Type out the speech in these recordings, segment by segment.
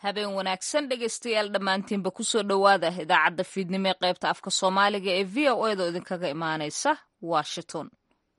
habeen wanaagsan dhegaystayaal dhammaantiinba kusoo dhowaada idaacadda fiidnimo ee qaybta afka soomaaliga ee v o edo idinkaga imaanaysa washington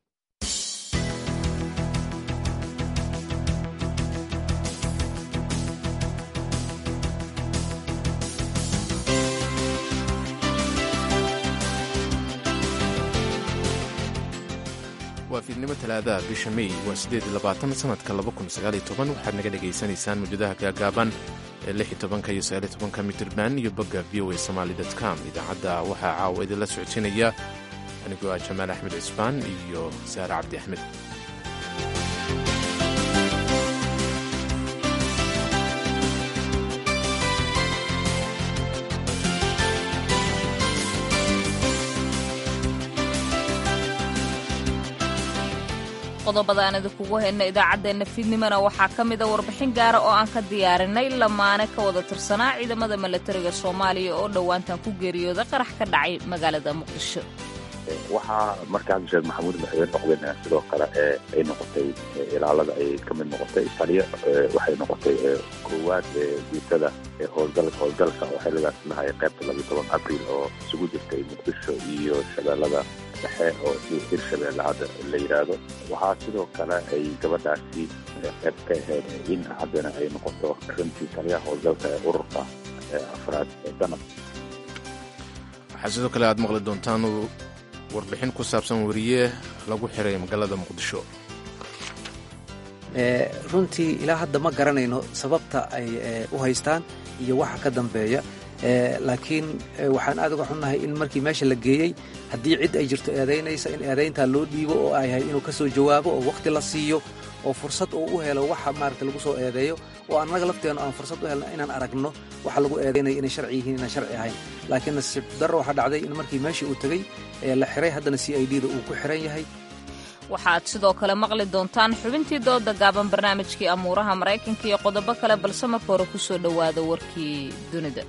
waa fiidnimo talaadaha bisha mey waa siddeed iyo labaatan sanadka laba kun sagaaliyo toban waxaad naga dhagaysanaysaan mawjadaha gaagaaban ee lix iyo tobanka iyo sagaaliyo tobanka mitirban iyo bogga v o a somaali dot com idaacadda waxaa caawa idinla socodsiinaya anigoo ah jamaal axmed cisbaan iyo saare cabdi axmed qodobada aan idinkugu hayna idaacaddeenna fiidnimona waxaa ka mida warbixin gaara oo aan ka diyaarinay lamaane ka wada tirsanaa ciidamada milatariga soomaaliya oo dhowaantan ku geeriyooda qarax ka dhacay magaalada muqdisho waxaa markaa sheekh maxamuud madaxweyne noqdeen sidoo kale ee ay noqotay ilaalada ay ka mid noqotay taliyo waxay noqotay koowaad guutada howlgalka howlgalka oo xilligaas lahay qaybta labiyo toban abriil oo isugu jirtay muqdisho iyo shabeellada dhexe oo hirshabeelle hadda la yidhaahdo waxaa sidoo kale ay gabadhaasi qayb ka ahayd in haddana ay noqoto runtii taliyaha howlgalka ee ururka afraad ee danab waxaa sidoo kale aad maqli doontaan warbixin ku saabsan weriye lagu xiray magaalada muqdisho runtii ilaa hadda ma garanayno sababta ay u haystaan iyo waxa ka dambeeya laakiin waxaan aad uga xunnahay in markii meesha la geeyey haddii cid ay jirto eedaynaysa in eedayntaa loo dhiibo oo ay yahay inuu ka soo jawaabo oo wakhti la siiyo oo fursad uu u helo waxa maarata lagu soo eedeeyo oo annaga lafteennu aan fursad u helno inaan aragno waxa lagu eedaynayo inay sharci yihiin inaan sharci ahayn laakiin nasiib darro waxaa dhacday in markii meeshii uu tegey ee la xiray haddana c i d da uu ku xiran yahay waxaad sidoo kale maqli doontaan xubintii dooda gaaban barnaamijkii amuuraha maraykanka iyo qodobo kale balse marka hore ku soo dhowaada warkii dunida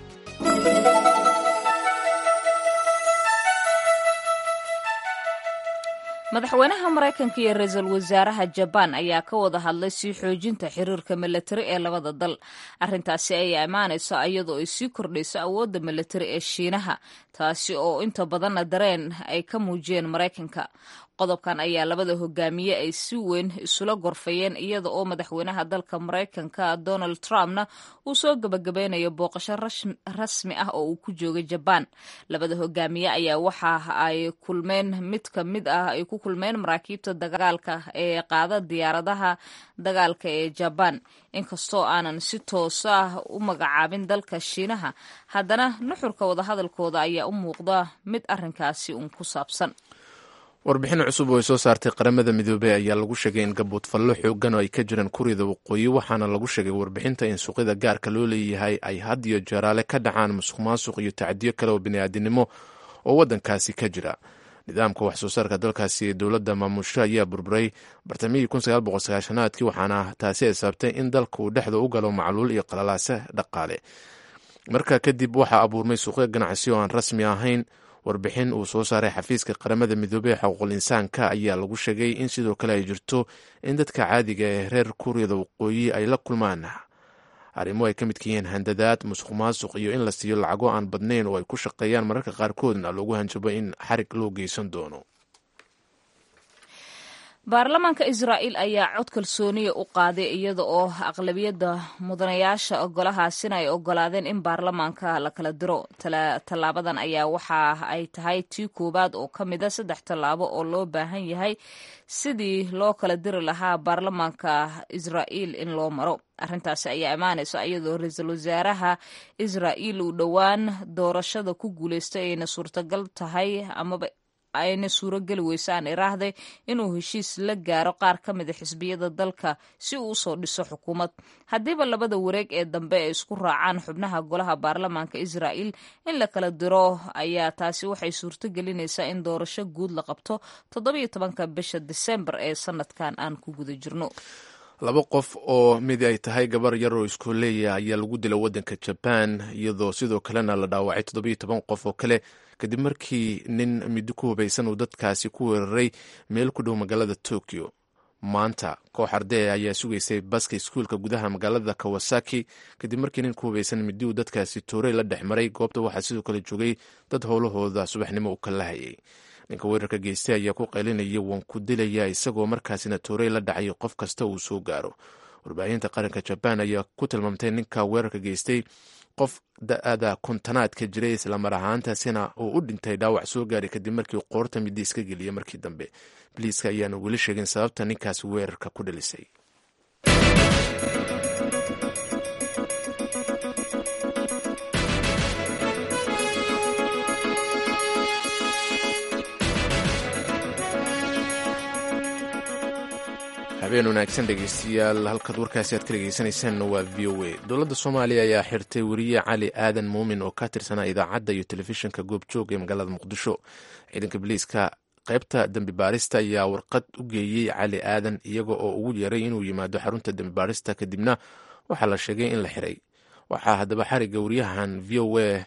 madaxweynaha maraykanka iyo ra-iisul wasaaraha jabaan ayaa ka wada hadlay sii xoojinta xiriirka milatari ee labada dal arrintaasi ayaa imaanaysa iyadoo ay sii kordhayso awoodda milatari ee shiinaha taasi oo inta badanna dareen ay ka muujiyeen maraykanka qodobkan ayaa labada hogaamiye ay si weyn isula gorfayeen iyada oo madaxweynaha dalka maraykanka donald trumpna uu soo gabagabeynayo booqasho rasmi ah oo uu ku joogay jabaan labada hogaamiye ayaa waxa ay kulmeen mid ka mid ah ay ku kulmeen maraakiibta dagaalka ee qaada diyaaradaha dagaalka ee jabaan inkastoo aanan si toosa ah u magacaabin dalka shiinaha haddana nuxurka wadahadalkooda ayaa u muuqda mid arrinkaasi uun ku saabsan warbixin cusub oo ay soo saartay qaramada midoobey ayaa lagu sheegay in gabuudfallo xoogan oo ay ka jiraan kurida waqooyi waxaana lagu sheegay warbixinta in suuqyada gaarka loo leeyahay ay had iyo jeeraale ka dhacaan musuq maasuq iyo tacdiyo kale oo bini'aadinimo oo waddankaasi ka jira nidaamka wax soo saarka dalkaasi ee dowladda maamusho ayaa burburay bartamihii aadkii waxaana taasi ay sababtay in dalka uu dhexda u galo macluul iyo qalalaase dhaqaale markaa kadib waxaa abuurmay suuqyo ganacsi oo aan rasmi ahayn warbixin uu soo saaray xafiiska qaramada midoobey ee xuquuqul insaanka ayaa lagu sheegay in sidoo kale ay jirto in dadka caadiga ee reer kuuriyada waqooyi ay la kulmaan arrimo ay ka midka yihiin handadaad musuq maasuq iyo in la siiyo lacago aan badnayn oo ay ku shaqeeyaan mararka qaarkoodna loogu hanjabo in xarig loo geysan doono baarlamaanka israa'iil ayaa cod kalsooniya u qaaday iyada oo aqlabiyadda mudanayaasha golahaasina ay ogolaadeen in baarlamaanka la kala diro tallaabadan ayaa waxa ay tahay tii koowaad oo ka mida saddex tallaabo oo loo baahan yahay sidii loo kala diri lahaa baarlamaanka israa'iil in loo maro arrintaasi ayaa imaanaysa iyadoo ra-iisul wasaaraha israa'iil uu dhowaan doorashada ku guulaystay ayna suurtagal tahay amaba ayna suuro geli weysaan iraahday inuu heshiis la gaaro qaar ka mida xisbiyada dalka si uu usoo dhiso xukuumad haddiiba labada wareeg ee dambe ay isku raacaan xubnaha golaha baarlamaanka israa'iil in la kala diro ayaa taasi waxay suurto gelinaysaa in doorasho guud la qabto toddobiyo tobanka bisha disembar ee sanadkan aan ku guda jirno laba qof oo mid ay tahay gabar yar oo iskooleeya ayaa lagu dilay waddanka jabaan iyadoo sidoo kalena la dhaawacay toddobiyo toban qof oo kale kadib markii nin middo ku hubaysan uu dadkaasi ku weeraray meel ku dhow magaalada tokyo maanta koox ardee ayaa sugaysay baska iskuulka gudaha magaalada kawasaki kadib markii nin ku hubaysan midi uu dadkaasi toorey la dhex maray goobta waxaa sidoo kale joogay dad howlahooda subaxnimo u kala hayay ninka weerarka geystay ayaa ku qaylinaya waan ku dilaya isagoo markaasina toorey la dhacay qof kasta uu soo gaaro warbaahinta qaranka jabaan ayaa ku tilmaamtay ninka weerarka geystay qof da-ada kontanaadka jiray islamar ahaantaasina uu u dhintay dhaawac soo gaaray kadib markii qoorta midi iska geliyay markii dambe biliiska ayaana weli sheegin sababta ninkaasi weerarka ku dhalisay habeen wanaagsan dhegeystayaal halkaad warkaasi aad ka dhegeysaneysaan waa v o a dowladda soomaaliya ayaa xirtay weriye cali aadan muumin oo ka tirsanaa idaacadda iyo telefishinka goobjoog ee magaalada muqdisho ciidanka biliiska qaybta dembi baarista ayaa warqad u geeyey cali aadan iyaga oo ugu yeeray inuu yimaado xarunta dembi baarista kadibna waxaa la sheegay in la xiray waxaa haddaba xariga wariyahan v o a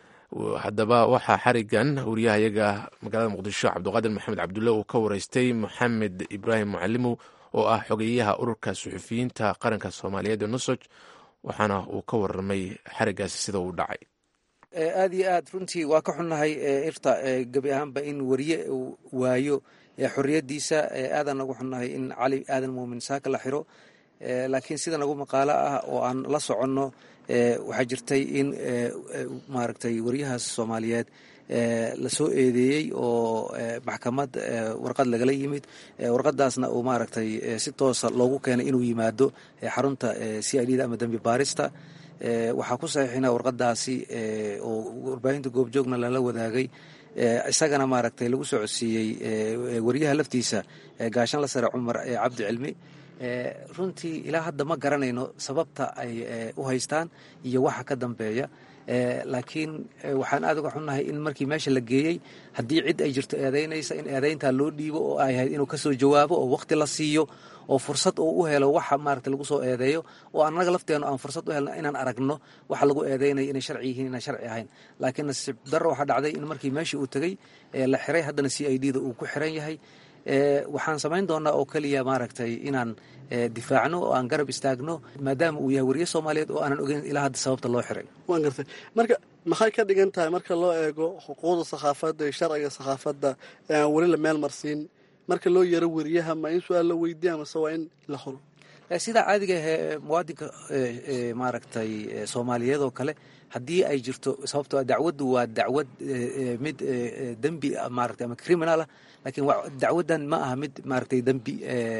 haddaba waxaa xarigan wariyahayaga magaalada muqdisho cabdiqaadir maxamed cabdulle uu ka wareystay maxamed ibraahim mucalimow oo ah xogeyaha ururka suxufiyiinta qaranka soomaaliyeed ee nusoj waxaana uu ka warramay xarigaasi sida uu dhacay aada iyo aad runtii waa ka xunnahay irta gebi ahaanba in wariye uu waayo xorriyaddiisa aadaan nagu xunnahay in cali aadan muumin saaka la xiro laakiin sida nagu maqaalo ah oo aan la soconno waxaa jirtay in maaragtay wariyahaas soomaaliyeed lasoo eedeeyey oo maxkamad warqad lagala yimid warqadaasna uu maaragtay si toosa loogu keenay inuu yimaado xarunta c i d da ama dembi baarista waxaa ku saxiixina warqadaasi oo warbaahinta goobjoogna lala wadaagay isagana maaragtay lagu soo codsiiyey wariyaha laftiisa gaashan la sare cumar cabdi cilmi runtii ilaa hadda ma garanayno sababta ay u haystaan iyo waxa ka dambeeya laakiin waxaan aad uga xunnahay in markii meesha la geeyey haddii cid ay jirto eedaynaysa in eedayntaa loo dhiibo oo ay ahayd inuu kasoo jawaabo oo waqti la siiyo oo fursad uu u helo waxa maarata lagu soo eedeeyo oo annaga lafteenu aan fursad u helno inaan aragno waxa lagu eedeynayo inay sharci yihiin inaan sharci ahayn laakiin nasiib darro waxaa dhacday in markii meeshii uu tegey la xiray haddana c i d da uu ku xiran yahay waxaan samayn doonaa oo keliya maaragtay inaan difaacno oo aan garab istaagno maadaama uu yahay wariye soomaaliyeed oo aanan ogeyn ilaa hadda sababta loo xiray waan gartay marka maxay ka dhigan tahay marka loo eego xuquuqda sakhaafadda iyo sharciga sakhaafadda ee aan weli la meel marsiin marka loo yaro wariyaha ma in su-aal la weydiiya mase waa in la xuro sidaa caadiga ahee muwaadinka maaragtay soomaaliyeed oo kale haddii ay jirto sababtoo dacwaddu waa dacwad mid dembi maaragtay ama criminal ah laakiin dacwaddan ma aha mid maaragtay dembi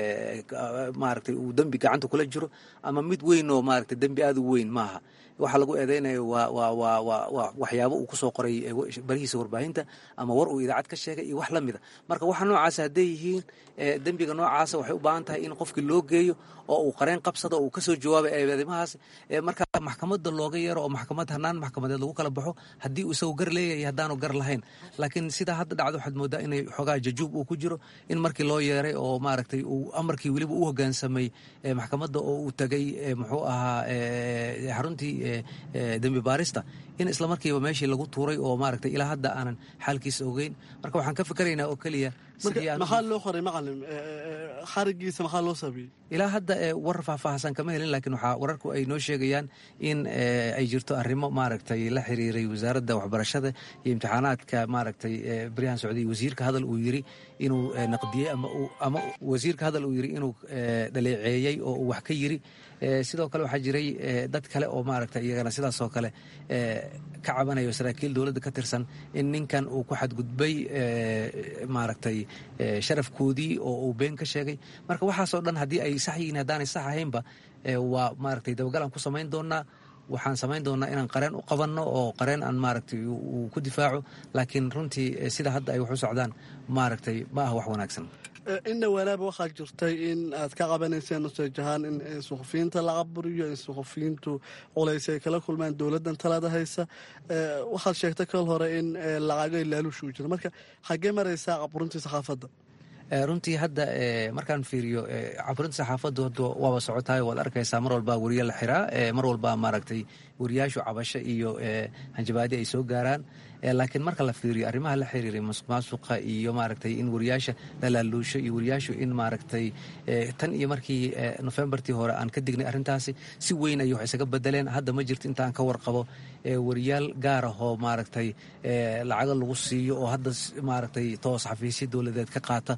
maaragtay uu dembi gacanta kula jiro ama mid weyn oo maaragtay dembi aada u weyn maaha waxaa lagu eedeynayo waa waa waa waa waa waxyaabo uu kusoo qoray barihiisa warbaahinta ama war uu idaacad ka sheegay iyo wax la mida marka waxa noocaasa hadday yihiin dembiga noocaasa waxay u baahan tahay in qofkii loo geeyo oo uu qareen qabsado oo uu kasoo jawaabay eedeymahaas marka maxkamadda looga yeero oo maxkamad hanaan maxkamadeed lagu kala baxo haddii uu isagu gar leeyahay haddaanu gar lahayn laakiin sidaa hadda dhacdo waxaad moodaa inay xoogaa jajuub uu ku jiro in markii loo yeeray oo maaragtay uu amarkii weliba u hoggaansamay maxkamadda oo uu tegay muxuu ahaa xaruntii dembi baarista in isla markiiba meeshii lagu tuuray oo maaragtay ilaa hadda aanan xaalkiisa ogeyn marka waxaan ka fikeraynaa oo keliya maxaa loo qoray macalin xarigiisa maxaa loo sameeyey ilaa hadda war faahfaahsan kama helin laakiin waxaa wararku ay noo sheegayaan in ay jirto arrimo maaragtay la xiriiray wasaaradda waxbarashada iyo imtixaanaadka maaragtay baryahan socday wasiirka hadal uu yiri inuu naqdiyey ama wasiirka hadal uu yiri inuu dhaleeceeyey oo uu wax ka yiri sidoo kale waxaa jiray dad kale oo maaragtay iyagana sidaas oo kale ka cabanayo saraakiil dowladda ka tirsan in ninkan uu ku xadgudbay maaragtay sharafkoodii oo uu been ka sheegay marka waxaasoo dhan haddii ay sax yihiin haddaanay sax ahaynba waa maaragtay dabagalaan ku samayn doonaa waxaan samayn doonaa inaan qareen u qabanno oo qareen aan maaragtay uu ku difaaco laakiin runtii sida hadda ay wax u socdaan maaragtay ma ah wax wanaagsan inna walaaba waxaa jirtay in aad ka qabanayseen nuseej ahaan in suxufiyiinta la caburiyo in suxufiyiintu culays ay kala kulmaan dowladdan talada haysa waxaad sheegtay kal hore in lacago laaluush uu jiro marka xaggee maraysaa caburintii saxaafadda runtii hadda markaan fiiriyo caburinta saxaafaddu hadda waaba socotaay waad arkaysaa mar walbaa weriye la xiraa mar walbaa maaragtay wariyaashu cabasho iyo hanjabaadi ay soo gaaraan laakiin marka la fiiriyo arrimaha la xiriiray masuq maasuqa iyo maaragtay in wariyaasha la laaluusho iyo wariyaashu in maaragtay tan iyo markii nofembartii hore aan ka dignay arrintaasi si weyn ayay wax isaga bedeleen hadda ma jirto intaan ka warqabo wariyaal gaar ahoo maaragtay lacago lagu siiyo oo hadda maaragtay toos xafiisya dowladeed ka qaata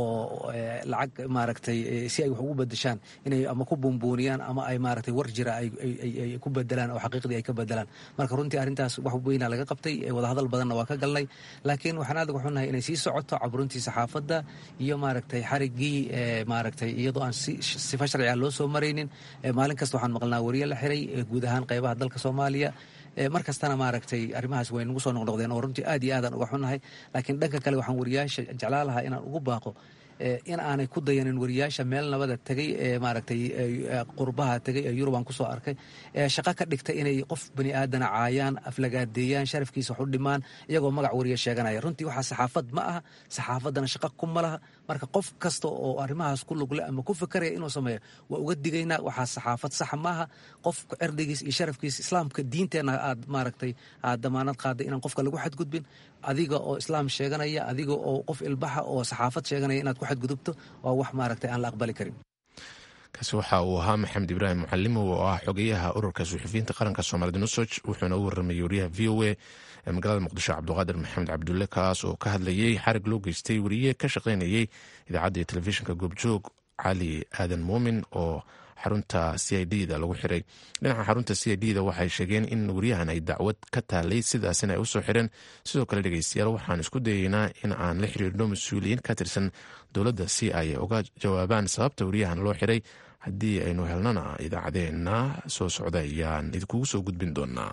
oo lacag maaragtay si ay wax ugu bedeshaan inay ama ku buunbuuniyaan ama ay maaragtay war jira ay ku bedelaan oo xaqiiqdii ay ka bedelaan marka runtii arrintaas wax weynaa laga qabtay hadal badanna waa ka galnay laakiin waxaan aad uga xunnahay inay sii socoto caburuntii saxaafadda iyo maaragtay xariggii maaragtay iyadoo aan sifa sharciga loo soo maraynin maalin kasta waxaan maqlnaa wariye la xiray guud ahaan qaybaha dalka soomaaliya mar kastana maaragtay arrimahaas way nagu soo noqnoqdeen oo runtii aad iyo aadaan uga xunnahay laakiin dhanka kale waxaan wariyaasha jeclaa lahaa inaan ugu baaqo in aanay ku dayanin wariyaasha meel nabada tegay ee maaragtay qurbaha tegay ee yurubaan kusoo arkay ee shaqo ka dhigta inay qof bani aadana caayaan aflagaadeeyaan sharafkiisa wax u dhimaan iyagoo magac wariya sheeganaya runtii waxaa saxaafad ma aha saxaafaddana shaqo kuma laha marka qof kasta oo arrimahaas ku lugle ama ku fikaraya inuu sameeyo waa uga digaynaa waxaa saxaafad saxa maaha qof cirdigiis iyo sharafkiisa islaamka diinteenna aad maaragtay aad damaanad qaaday inaan qofka lagu xadgudbin adiga oo islaam sheeganaya adiga oo qof ilbaxa oo saxaafad sheeganaya inaad ku xadgudubto waa wax maaragtay aan la aqbali karin kaasi waxa uu ahaa maxamed ibraahim mucalimow oo ah xogeyaha ururka suxufiyiinta qaranka soomaalida nusoj wuxuuna u warramayay wariyaha v o a ee magaalada muqdisho cabdiqaadir maxamed cabdulle kaas oo ka hadlayey xarig loo geystay wariye ka shaqaynayey idaacadda iyo telefishinka goobjoog cali aadan muumin oo xarunta c i d da lagu xiray dhinaca xarunta c i d da waxay sheegeen in wariyahan ay dacwad ka taalay sidaasina ay usoo xireen sidoo kale dhegeystayaal waxaan isku dayeynaa in aan la xiriirno mas-uuliyiin ka tirsan dowladda si ay uga jawaabaan sababta wariyahan loo xiray haddii aynu helnana idaacadeena soo socda ayaan idinkugu soo gudbin doonaa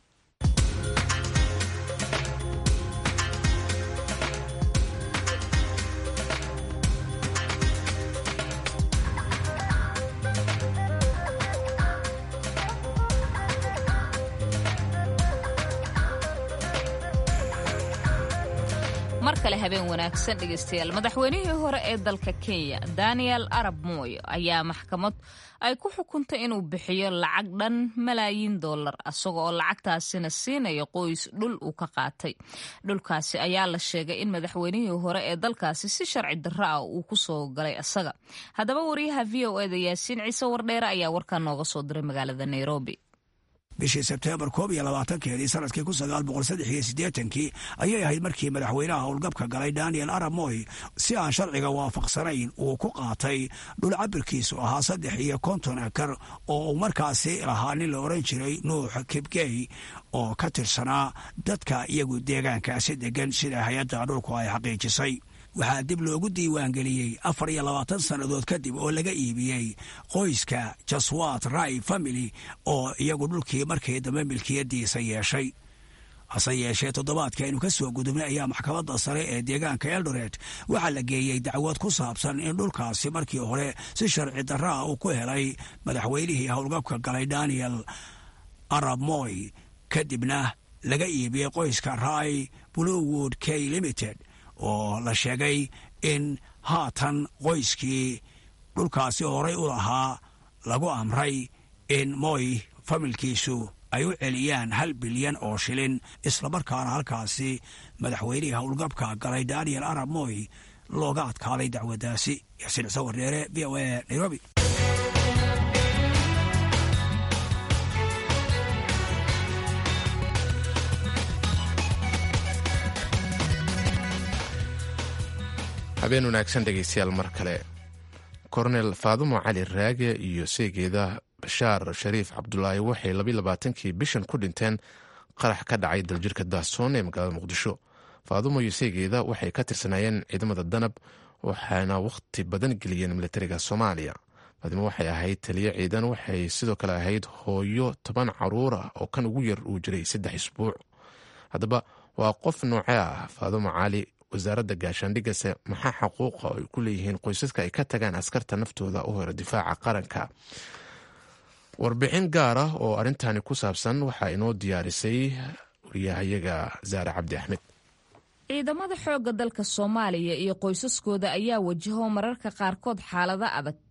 mar kale habeen wanaagsan dhegeystayaal madaxweynihii hore ee dalka kenya daniel arab moy ayaa maxkamad ay ku xukuntay inuu bixiyo lacag dhan malaayiin dollar isaga oo lacagtaasina siinaya qoys dhul uu ka qaatay dhulkaasi ayaa la sheegay in madaxweynihii hore ee dalkaasi si sharci darro ah uu ku soo galay isaga haddaba wariyaha v o eda yaasiin ciise wardheere ayaa warkaa nooga soo diray magaalada nairobi bishii sebteembar koob iyo labaatankeedii sanadkii kun sagaal boqol saddex iyo siddeetankii ayay ahayd markii madaxweynaha howlgabka galay daniel arab moy si aan sharciga waafaqsanayn uu ku qaatay dhul cabirkiisu ahaa saddex iyo konton akar oo uu markaasi lahaa nin la odhan jiray nuux kibgey oo ka tirsanaa dadka iyagu deegaankaasi degan sida hay-adda dhulku ay xaqiijisay waxaa dib loogu diiwaangeliyey afar iyo labaatan sannadood kadib oo laga iibiyey qoyska jaswat rai family oo iyagu dhulkii markii dambe milkiyadiisa yeeshay hase yeeshee toddobaadkii aynu ka soo gudubnay ayaa maxkamadda sare ee deegaanka eldoret waxaa la geeyey dacwad ku saabsan in dhulkaasi markii hore si sharci darra ah uu ku helay madaxweynihii howlgabka galay daniel arab moy kadibna laga iibiyey qoyska rai bluewood k limited oo la sheegay in haatan qoyskii dhulkaasi horay u lahaa lagu amray in moy familkiisu ay u celiyaan hal bilyan oo shilin islamarkaana halkaasi madaxweynihii howlgabka galay daniel arab moy looga adkaaday dacwaddaasi yaasiin cise wardeere v o a nairobi habeen wanaagsan dhegeystayaal mar kale kornel faadumo cali raage iyo seegeeda bashaar shariif cabdulaahi waxay labayilabaatankii bishan ku dhinteen qarax ka dhacay daljirka daasoon ee magaalada muqdisho faadumo iyo seegeeda waxay ka tirsanaayeen ciidamada danab waxaana wakhti badan geliyeen militariga soomaaliya faadimo waxay ahayd taliyo ciidan waxay sidoo kale ahayd hooyo toban caruur ah oo kan ugu yar uu jiray saddex isbuuc haddaba waa qof noocee ah faadumo cali wasaaradda gaashaandhigase maxaa xaquuqa ay ku leeyihiin qoysaska ay ka tagaan askarta naftooda u hore difaaca qaranka warbixin gaar ah oo arrintani ku saabsan waxaa inoo diyaarisay wariyahayaga saare cabdi axmed ciidamada xoogga dalka soomaaliya iyo qoysaskooda ayaa wajaho mararka qaarkood xaalado adag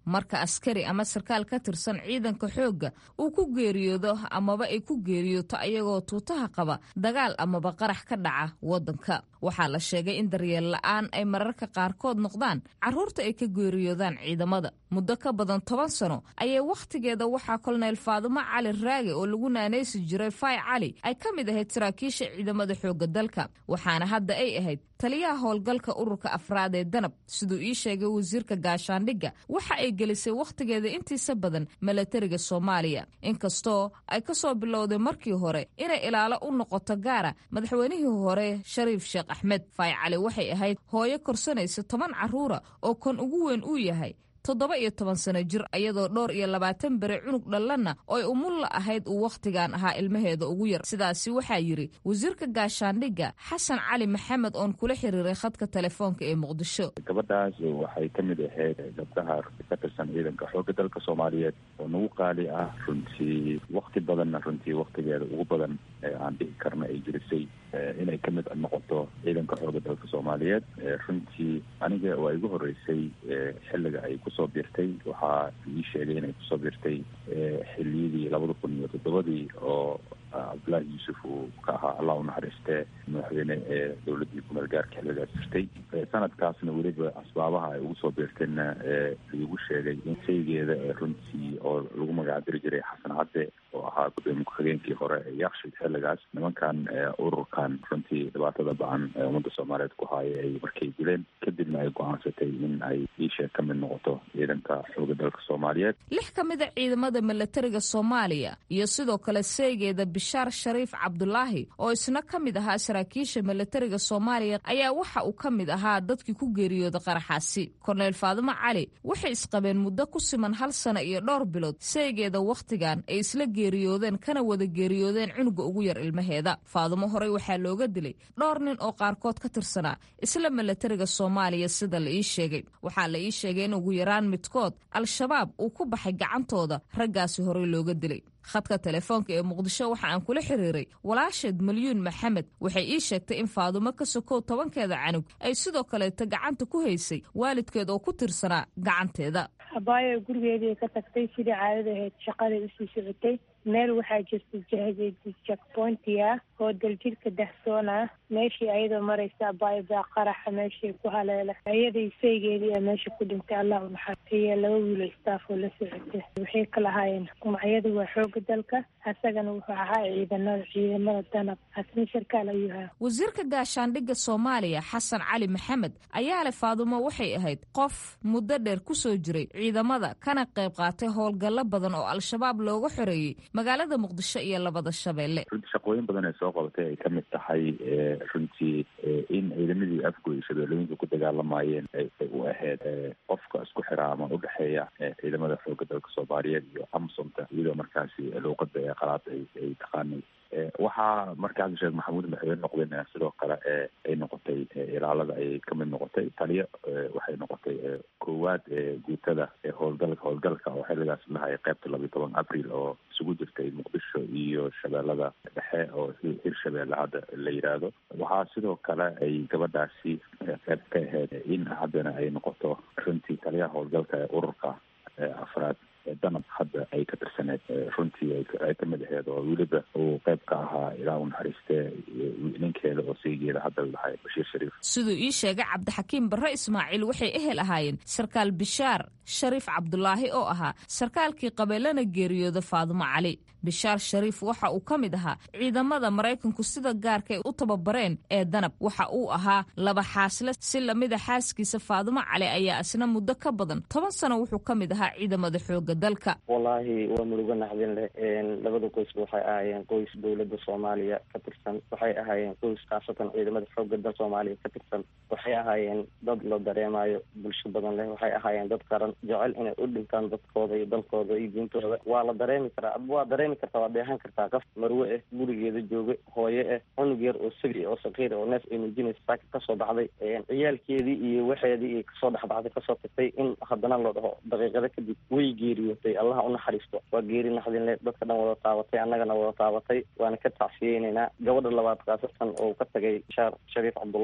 marka askari ama sarkaal ka tirsan ciidanka xoogga uu ku geeriyoodo amaba ay ku geeriyooto ayagoo tuutaha qaba dagaal amaba qarax ka dhaca waddanka waxaa la sheegay in daryeel la'aan ay mararka qaarkood noqdaan carruurta ay ka geeriyoodaan ciidamada muddo ka badan toban sano ayay wakhtigeeda waxaa kolonel faadumo cali raage oo lagu naanaysi jiray fay cali ay ka mid ahayd saraakiisha ciidamada xoogga dalka waxaana hadda ay ahayd taliyaha howlgalka ururka afraad ee danab siduu ii sheegay wasiirka gaashaandhigga waxa ay gelisay wakhtigeeda intiisa badan milatariga soomaaliya inkastoo ay ka soo bilowday markii hore inay ilaalo u noqoto gaara madaxweynihii hore shariif sheekh axmed fay cali waxay ahayd hooyo korsanaysa toban carruura oo kan ugu weyn uu yahay toddoba iyo toban sano jir iyadoo dhowr iyo labaatan bere cunug dhallanna oy umulla ahayd uu wakhtigan ahaa ilmaheeda ugu yar sidaasi waxaa yidhi wasiirka gaashaandhigga xasan cali maxamed oon kula xiriiray khadka telefoonka ee muqdisho gabadhaas waxay ka mid ahayd gabdhaha ka tirsan ciidanka xoogga dalka soomaaliyeed oo nagu qaali ah runtii wakti badanna runtii waktigeeda ugu badan ee aan dhihi karna ay jirisay inay ka mid noqoto ciidanka xoogga dalka soomaaliyeed runtii aniga waa igu horreysay xilliga ay kusoo biirtay waxaa ii sheegay inay kusoo biirtay xiliyadii labada kun iyo toddobadii oo cabdullaahi yuusuf uu ka ahaa allah unaxariistee madaxweyne ee dowladdii kumeel gaarka xilligaas jirtay sanadkaasna weliba asbaabaha ay ugu soo biirtayna liigu sheegay in saygeeda runtii oo lagu magacdiri jiray xasan cadde oo ahaa gudoomiye ku-xigeenkii hore ee yakshid xilligaas nimankan ururkan runtii dhibaatada bacan ee ummadda soomaaliyeed ku haaya ay markay dileen kadibna ay go-aansatay in ay iisheeg ka mid noqoto ciidanka xooga dalka soomaaliyeed lix ka mid a ciidamada milatariga soomaaliya iyo sidoo kale seegeeda bishaar shariif cabdulaahi oo isna ka mid ahaa saraakiisha milatariga soomaaliya ayaa waxa uu ka mid ahaa dadkii ku geeriyooda qaraxaasi korneyl faadumo cali waxay isqabeen muddo ku siman hal sano iyo dhowr bilood seegeeda wakhtigan ay isla geeriyoodeen kana wada geeriyoodeen cunuga ugu yar ilmaheeda faadumo horey waxaa looga dilay dhowr nin oo qaarkood ka tirsanaa isla milatariga soomaaliya sida la ii sheegay waxaa la ii sheegay in ugu yaraan midkood al-shabaab uu ku baxay gacantooda raggaasi horey looga dilay khadka telefoonka ee muqdisho waxa aan kula xiriiray walaasheed malyuun maxamed waxay ii sheegtay in faadumo ka sokow tobankeeda canug ay sidoo kaleeta gacanta ku haysay waalidkeed oo ku tirsanaa gacanteeda abaayo gurigeedii ka tagtay sidii caadada ahayd shaqaday usii socotay meel waxaa jirta jakpointia oo daljirka dahsoon ah meeshii ayadoo maraysa abaayo baa qaraxa meeshii ku haleela ayaday saygeedii a meesha ku dhintay allah u naxariisto iyo laba wiilo staff oo la socota waxay ka lahaayeen magacyadu waa xooga dalka asagana wuxuu ahaa ciidanada ciidamada danab asna sarkaal ayuu ahaa wasiirka gaashaandhigga soomaaliya xasan cali maxamed ayaa leh faadumo waxay ahayd qof muddo dheer kusoo jiray ciidamada kana qayb qaatay howlgallo badan oo al-shabaab looga xoreeyey magaalada muqdisho iyo labada shabeelle runtii shaqooyin badan ee soo qabatay ay ka mid tahay runtii in ciidamadii afgo iyo shabeellooyinka ku dagaalamayeen ay u ahayd qofka isku xiraa ama udhexeeya ciidamada xooga dalka soomaaliyeed iyo amsomta iyadoo markaasi luuqada ee qalaad ay taqaanay waxaa markaas sheekh maxamuud madaxweyne noqdeen sidoo kale ay noqotay ilaalada ay ka mid noqotay taliyo waxay noqotay koowaad guutada howlgalka howlgalka oo xilligaas lahay qeybta labiyo toban abril oo isugu jirtay muqdisho iyo shabeellada dhexe oo hirshabeelle hadda la yidhaahdo waxaa sidoo kale ay gabadhaasi qeyb ka ahayd in haddana ay noqoto runtii taliyaha howlgalka ee ururka afraad danab hadda ay ka tirsaneed runtii ay ka mid aheed oo weliba uu qayb ka ahaa ilaa u naxariistee ninkeeda oo saygeeda hadda lahay bashiir shariif siduu ii sheegay cabdixakiim barre ismaaciil waxay ehel ahaayeen sarkaal bishaar shariif cabdulaahi oo ahaa sarkaalkii qabeelana geeriyooda faadumo cali bishaar shariif waxa uu ka mid ahaa ciidamada maraykanku sida gaarkay u tababareen ee danab waxa uu ahaa laba xaasle si lamida xaaskiisa faadumo cali ayaa isna muddo ka badan toban sano wuxuu ka mid ahaa ciidamada xooga dalka wallaahi waa murugo naxdin leh labada qoysba waxay ahaayeen qoys dowladda soomaaliya ka tirsan waxay ahaayeen qoys khaasatan ciidamada xooga dal soomaaliya ka tirsan waxay ahaayeen dad la dareemayo bulsho badan leh waxay ahaayeen dad qaran jecel inay u dhintaan dadkooda iyo dalkooda iyo diintooda waa la dareemi karaa waa dareemi kartaa waa dheehan kartaa qof marwe ah gurigeeda jooga hooye ah cunug yar oo sabi oo sakiir oo neef ay nuujinaysa saaka kasoo baxday ciyaalkeedii iyo waxeedii ay kasoo dhexbaxday kasoo tagtay in haddana loo dhaho daqiiqada kadib way geeriyootay allaha u naxariisto waa geeri naxdinle dadka dhan wada taabatay annagana wada taabatay waana ka tacsiyeyneynaa gabadha labaad khaasatan oo ka tagay bishaar shariif cabdullaahi oo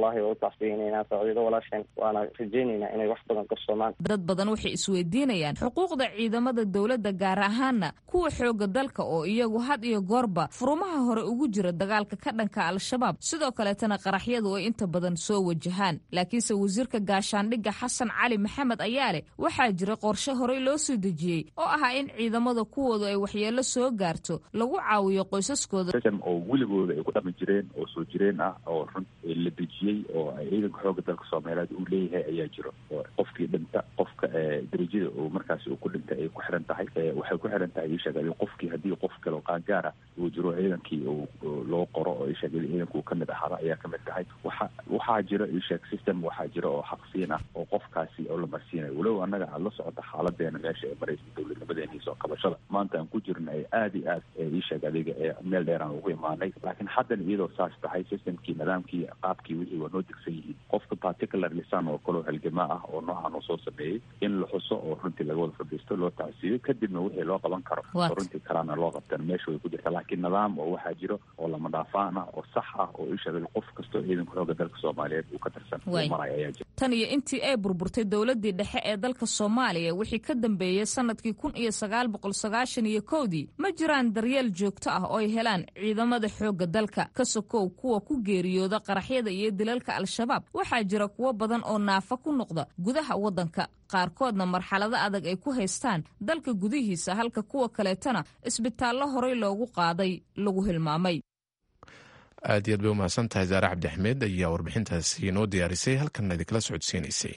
tacsiyeynayna saaciido walaasheen waana rajaynaynaa inay wax badan qabsoomaan dad badan waxay isweydiinayaan xuquuqda ciidamada dowladda gaar ahaana kuwa xooga dalka oo iyagu had iyo goorba furumaha hore ugu jira dagaalka ka dhanka al-shabaab sidoo kaleetana qaraxyadu ay inta badan soo wajahaan laakiinse wasiirka gaashaandhigga xasan cali maxamed ayaa leh waxaa jira qorshe horey loo soo dejiyey oo ahaa in ciidamada kuwoodu ay waxyeello soo gaarto lagu caawiyo qoysaskooda oo weligooda ay ku dhaqmi jireen oo soo jireen ah oo run la dejiyey oo ciidanka xooga dalka soomaaliyeed uu leeyahay ayaa jiro oo qofkii dhinta qofka darajada uu markaasi uu ku dhintay ay ku xiran tahay waxay ku xiran tahay isheegay qofkii haddii qof kale oo qaangaar ah uu jiro ciidankii loo qoro oo isheegay ciidanka uu kamid ahaada ayaa kamid tahay waxa waxaa jiro isheeg system waxaa jiro oo xaqsiin ah oo qofkaasi oo la marsiinayo walow annaga aada la socota xaaladeena meesha ee maraysa dowladnimadeena iyo soo qabashada maanta aan ku jirna ay aada iyo aad isheeg adiga ee meel dheer aan ugu imaanay laakiin haddana iyadoo saas tahay systemkii nidaamkii qaabkii wixii waa noo degsan yihiin qofka particular lisan oo kaleo halgamaa ah oo noocan uu soo sameeyey in la xuso oo runtii laga wada fadhiisto loo tacsiiyo kadibna wixii loo qaban karo oo runtii kalaana loo qabtan meesha way ku jirta laakiin nidaam oo waxaa jiro oo lama dhaafaan ah oo sax ah oo isheegay qof kastoo ciidanka xooga dalka soomaaliyeed uu ka tirsan uu marayo ayaa jira tan iyo intii ay burburtay dowladii dhexe ee dalka soomaaliya wixii ka dambeeyey sanadkii kun iyo sagaal boqol sagaashan iyo kowdii ma jiraan daryeel joogto ah oo ay helaan ciidamada xoogga dalka ka sokow kuwa ku geeriyooda qaraxyada iyo dilalka al-shabaab waxaa jira kuwo badan oo naafa ku noqda gudaha waddanka qaarkoodna marxalado adag ay ku haystaan dalka gudihiisa halka kuwa kaleetana isbitaallo horey loogu qaaday lagu hilmaamay aad iyo aad bay u mahadsan tahay zaare cabdi axmed ayaa warbixintaasi noo diyaarisay halkanna idinkala socodsiinaysay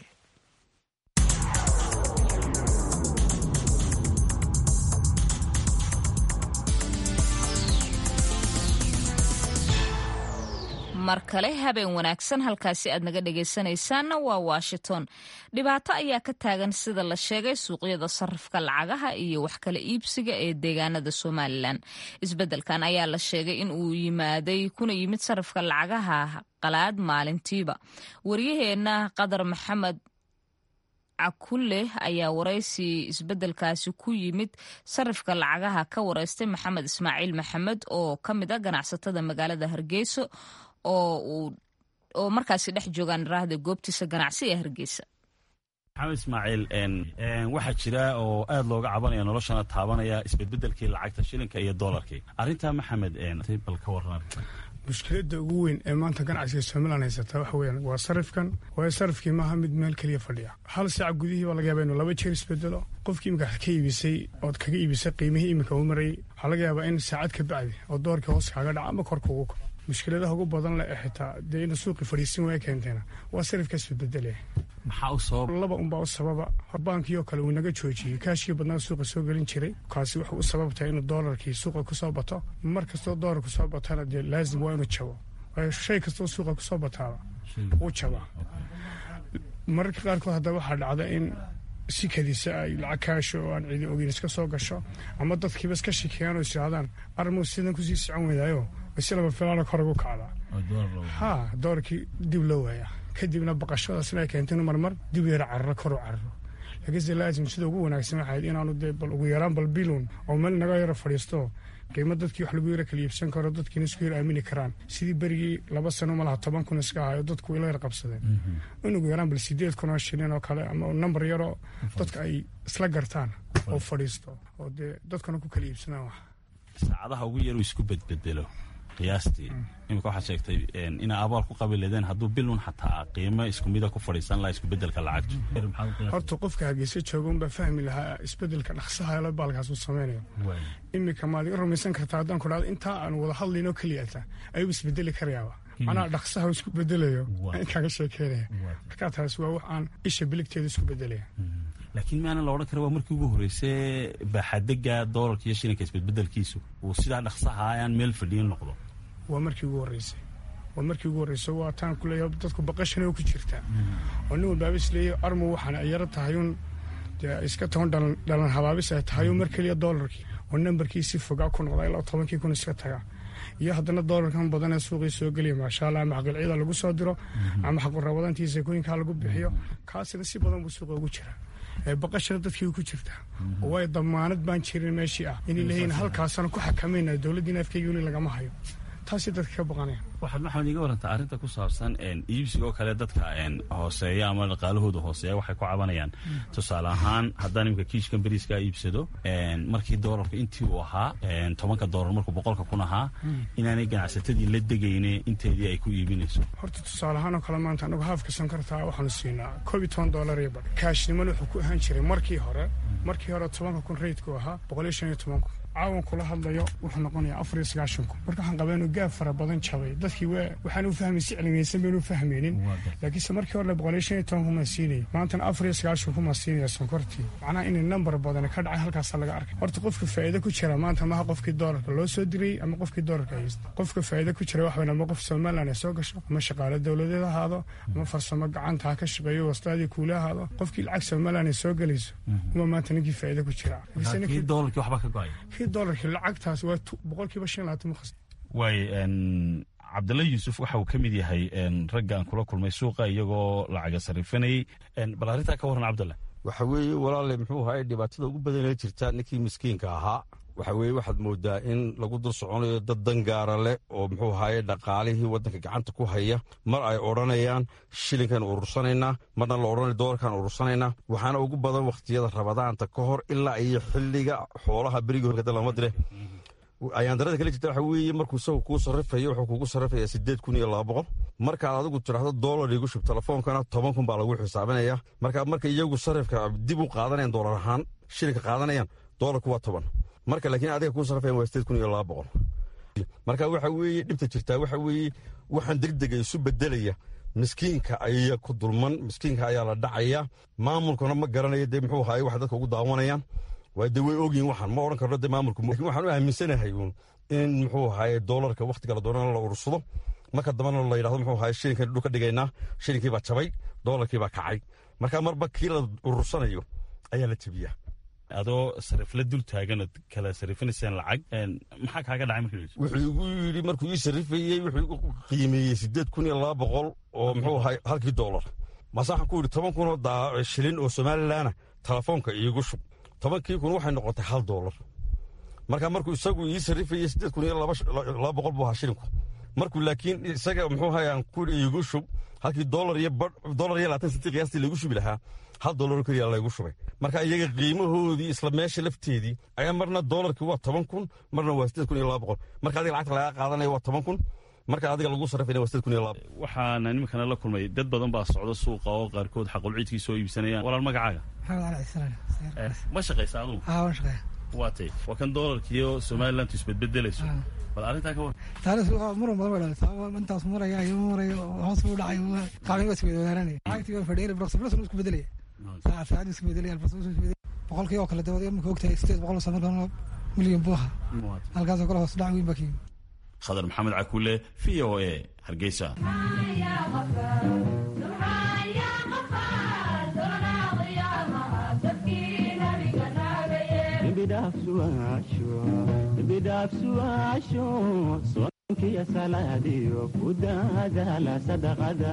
mar kale habeen wanaagsan halkaasi aad naga dhegaysanaysaanna waa washington dhibaato ayaa ka taagan sida la sheegay suuqyada sarifka lacagaha iyo wax kala iibsiga ee deegaanada somalilan isbeddelkan ayaa la sheegay in uu yimaaday kuna yimid sarifka lacagaha qalaad maalintiiba waryaheena qadar maxamed cakulle ayaa waraysi isbeddelkaasi ku yimid sarifka lacagaha ka wareystay maxamed ismaaciil maxamed oo ka mid a ganacsatada magaalada hargeysa oo markaasi dhex joogaan raahda goobtiisa ganacsi ee hargeysa maxamed ismaaciil waxaa jira oo aad looga cabanaya noloshana taabanaya isbedbedelkii lacagta shilinka iyo doolarkii arrintaa maxamed bal ka waran mushkiladda ugu weyn ee maanta ganacsiga somalilan haysata waxa weyaan waa sarifkan waayo sarifkii maaha mid meel keliya fadhiya hal saac gudihii baa laga yaaba inuu laba jeer isbedelo qofkii imika ka iibisay ood kaga iibisay qiimihii iminka uu marayay waxaa laga yaabaa in saacad ka bacdi oo doorkii hoos kaaga dhaca ama korka ugu kaco mushkiladaha ugu badan leh ee xitaa dee ina suuqii fadhiisin waaya keenteena waa sarifkaas bedbedelaya maxaa u sabab laba unbaa u sababa horbaankii oo kale uu naga joojiyey kaashkii badnaa suuqa soo gelin jiray kaasi wuxuu u sababtahay inuu doolarkii suuqa kusoo bato mar kastoo doolar kusoo batana dee laazim waa inuu jabo waayo shay kastoo suuqa kusoo bataaba wuu jabaa mararka qaarkood haddaba waxaa dhacda in si kadisa ay lacag kaasho oo aan cidi ogeyn iska soo gasho ama dadkiiba iska shikiyaan oo is yidhahdaan armuu sidan kusii socon weydaayo si laba filaana kor ugu kacdaa ha doorkii dib loo waayaa kadibna baqashadaasna ay keentay inu marmar dib yara cararo kor u cararo laakiinse laazim sida ugu wanaagsan waxayd inaanu dee bal ugu yaraan bal bilun oo meel naga yaro fadhiisto qiimo dadkii wax lagu yara kala iibsan karo dadkiina isku yar aamini karaan sidii berigii laba sano malaha toban kun iska ahayo dadku ila yar qabsadeen in ugu yaraan bal sideed kun oo shilin oo kale ama nambar yaroo dadka ay isla gartaan oo fadhiisto oo dee dadkana ku kala iibsanaan wax saacadaha ugu yaruu isku bedbedelo qiyaastii imika waxaad sheegtay inaa abaal ku qabi leedeen hadduu bilun xataa qiimo isku mida ku fadhiisan lahaa iskubedelka lacagtu horta qofka hargeysa jooga unbaa fahmi lahaa isbedelka dhaqsaha lo baalkaas uu sameynayo iminka maad iga rumaysan kartaa haddaan ku dhahdo intaa aan wada hadlaynoo keliyata ayuu isbedeli karayaaba macnaha dhaqsaha isku bedelayo inkaaga sheekeynaya markaa taas waa wax aan isha biligteeda isku bedelaya laakiin maana la odhan kara waa markii ugu horreysay baaxadega doolarka iyo shilinka isbedbedelkiisu uu sidaa dhaqsaha aan meel fadhiyin noqdo waa markii ugu horreysay waa markii ugu horreysay waa taan ku leeyahay dadku baqashana ku jirtaa oo nin walbaaba is leeyahay armu waxaana ay yaro tahay un dee iska toban dhalan dhalan habaabis ay tahay un mar keliya doolarkii oo nambarkii si fogaa ku noqda ilaa tobankii kun iska taga iyo haddana doolarkan badan ee suuqii soo geliya maasha allah ama xaqilcida lagu soo diro ama xaqurabadantii seekooyinkaa lagu bixiyo kaasina si badan buu suuqa ugu jiraa baqashana dadkii ku jirtaa oo way damaanad baan jirin meeshii ah inay leeyihin halkaasaan ku xakamayna dowladdiina afkeyga weli lagama hayo taasay dadka ka baqanayaan waxaad maxamed iga warantaa arrinta ku saabsan iibsiga oo kale dadka hooseeya ama dhaqaalahooda hooseeya waxay ku cabanayaan tusaale ahaan haddaan imika kiishkan beriiskaa iibsado markii doolarka intii uu ahaa tobanka doolar markuu boqolka kun ahaa inaanay ganacsatadii la degayne inteedii ay ku iibinayso horta tusaale ahaan oo kale maanta anagu haafka sankartaa waxaanu siinaa koob iyo toban doolar iyo badh kaashnimana wuxuu ku ahaan jiray markii hore markii hore tobanka kun reydku ahaa boqol iyo shan iyo toban kun caawan kula hadlayo wuxuu noqonayaa afar iyo sagaashan kun marka waxaan qabaa inuu gaab fara badan jabay dadkii waa waxaan u fahmay si cilmiyeysan baynu fahmaynin laakiinse markii hore boqol iyo shan iyo toban kun maa siinaya maantana afar iyo sagaashan kun maa siinaya sonkortii macnaha inay nambar badan ka dhacay halkaasaa laga arkay horta qofka faa'iido ku jira maanta maha qofkii doolarka loo soo dirayy ama qofkii doolarka haysta qofka faa'iido ku jira wax weyn ama qof somaliland ay soo gasho ama shaqaale dowladeed ahaado ama farsamo gacanta ha ka shaqeeyo wastaadii kuule ahaado qofkii lacag somaliland ay soo gelayso uma maanta ninkii faa'iido ku jira doolarkii waxba ka go-ay dolarkii lacagtaas waa boqolkiiba shan labaatan makhas waay cabdalla yuusuf waxa uu ka mid yahay ragga aan kula kulmay suuqa iyagoo lacaga sarifanayey bal arrintaa ka warran cabdalla waxa weeye walaale muxuu ahaye dhibaatada ugu badanee jirta ninkii miskiinka ahaa waxa weeye waxaad moodaa in lagu dul soconayo dad dangaara leh oo muxuu ahaye dhaqaalihii waddanka gacanta ku haya mar ay odhanayaan shilinkan urursanaynaa marna la odhanaya doolarkan urursanaynaa waxaana ugu badan wakhtiyada rabadaanta ka hor ilaa iyo xilliga xoolaha berigii horkada lama dire ayaan darada kale jirta waxa weeye markuu isagu kuu sarrifayo wuxuu kugu sarrifayaa siddeed kun iyo laba boqol markaad adigu tidhaahdo doolar igu shub telefoonkana toban kun baa lagu xisaabinaya marka marka iyagu sarrifka dib u qaadanayaan doolar ahaan shilinka qaadanayaan doolarku waa toban marka laakiin adiga kuu sarrifayan waa siddeed kun iyo laba boqol marka waxa weeye dhibta jirtaa waxa weeye waxaan degdega isu bedelaya miskiinka ayaa ku dulman miskiinka ayaa la dhacaya maamulkuna ma garanayo dee muxuu ahaye waxa dadka ugu daawanayaan waa de way ogyihin waxaan ma odhan karno de maamulku lakin waxaan u aaminsanahay uun in muxuu ahaye doolarka wakhtiga la doonana la urursado marka dambana la yidhahdo muxuu ahaye shilinkan dhul ka dhigaynaa shilinkii baa jabay doolarkii baa kacay marka marba kii la urursanayo ayaa la jebiyaa adoo sarifla dul taaganad kala sarifinaysaan lacag maxaa kaaga dhacay markii wuxuu igu yidhi markuu ii sarifayey wuxuu igu qiimeeyey siddeed kun iyo laba boqol oo muxuu ahaye halkii doolar mase waxaan ku yidhi toban kunoo shilin oo somalilaana telefoonka iigu shub tobankii kun waxay noqotay hal doolar marka markuu isagu ii sarrifayey siddeed kun iyo laba boqol buu ahaa shilinku markuu laakiin isaga muxuu ahaye aan ku iigu shub halkii doolar iyo doolar iyo labaatan sentii qiyaastii laygu shubi lahaa hal doolaroo keliya laygu shubay marka iyaga qiimahoodii isla meesha lafteedii ayaa marna doolarkii waa toban kun marna waa siddeed kun iyo laba boqol marka adiga lacagta lagaa qaadanaya waa toban kun marka adiga lagu sarrifayna waa siddeed kun iyo laba waxaana iminkana la kulmay dad badan baa socda suuqa oo qaarkood xaqulciidkii soo iibsanayaan walaal magacaaga ma shaqaysa adugu waa tay waa kan doolarkiiyo somalilantu isbedbedelayso bal arrintaa ka war taariis muran badan bay dhalata intaas maraya iyo marayo hoos u dhacayo qaamin waa isweydaananaya lacagtii waa fadhiyay broksa broksa isku bedelaya saacad saacad isku bedelaya broksa isku bedelaya boqolkii oo kale dabada marka ogtahay sideed boqol oo marka milyan buu ahaa halkaasoo kale hoos dhac weyn baa ka yimid khadar maxamed cakuule v o a hargeysa bidhaafsuaasho soonkiya salaadiyo ku daadaala sadaqada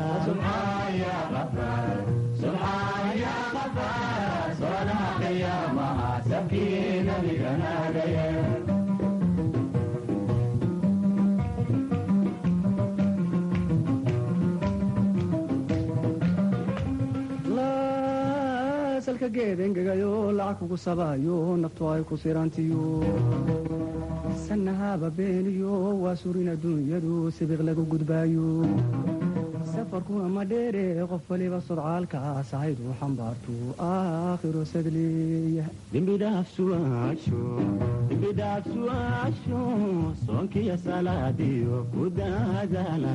salka geed engegayo lacag kugu sabaayo naftu ay ku sirantiyo sanahaba beeniyo waa surin adduunyadu sibiq lagu gudbaayo safarkuna ma dheere qof waliba sodcaalkaas ahaydu xambaartu aakhiro sadleeya dembidhaafsuaasho soonkiya salaadiyo ku daadaala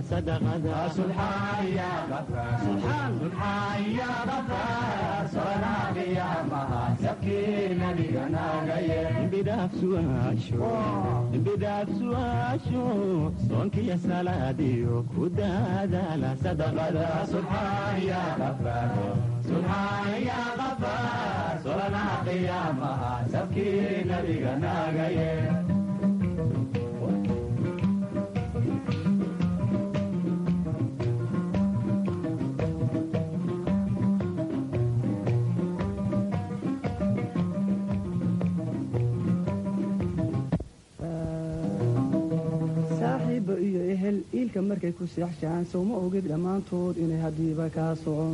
sadaqadambidhaafsuaasho soonkiya salaadiyo ku daadaala solanaha qiyaamaha sabkii nabiga naagaye saaxiib iyo ehel iilka markay ku seexshaan sowma ogid dhammaantood inay haddiiba kaa socon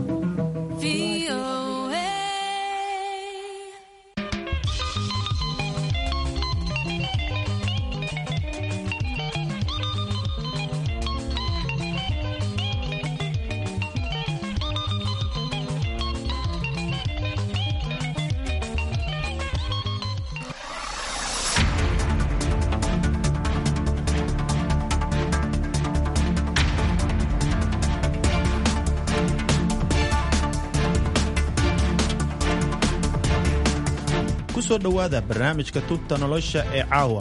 kusoo dhowaada barnaamijka tubta nolosha ee caawa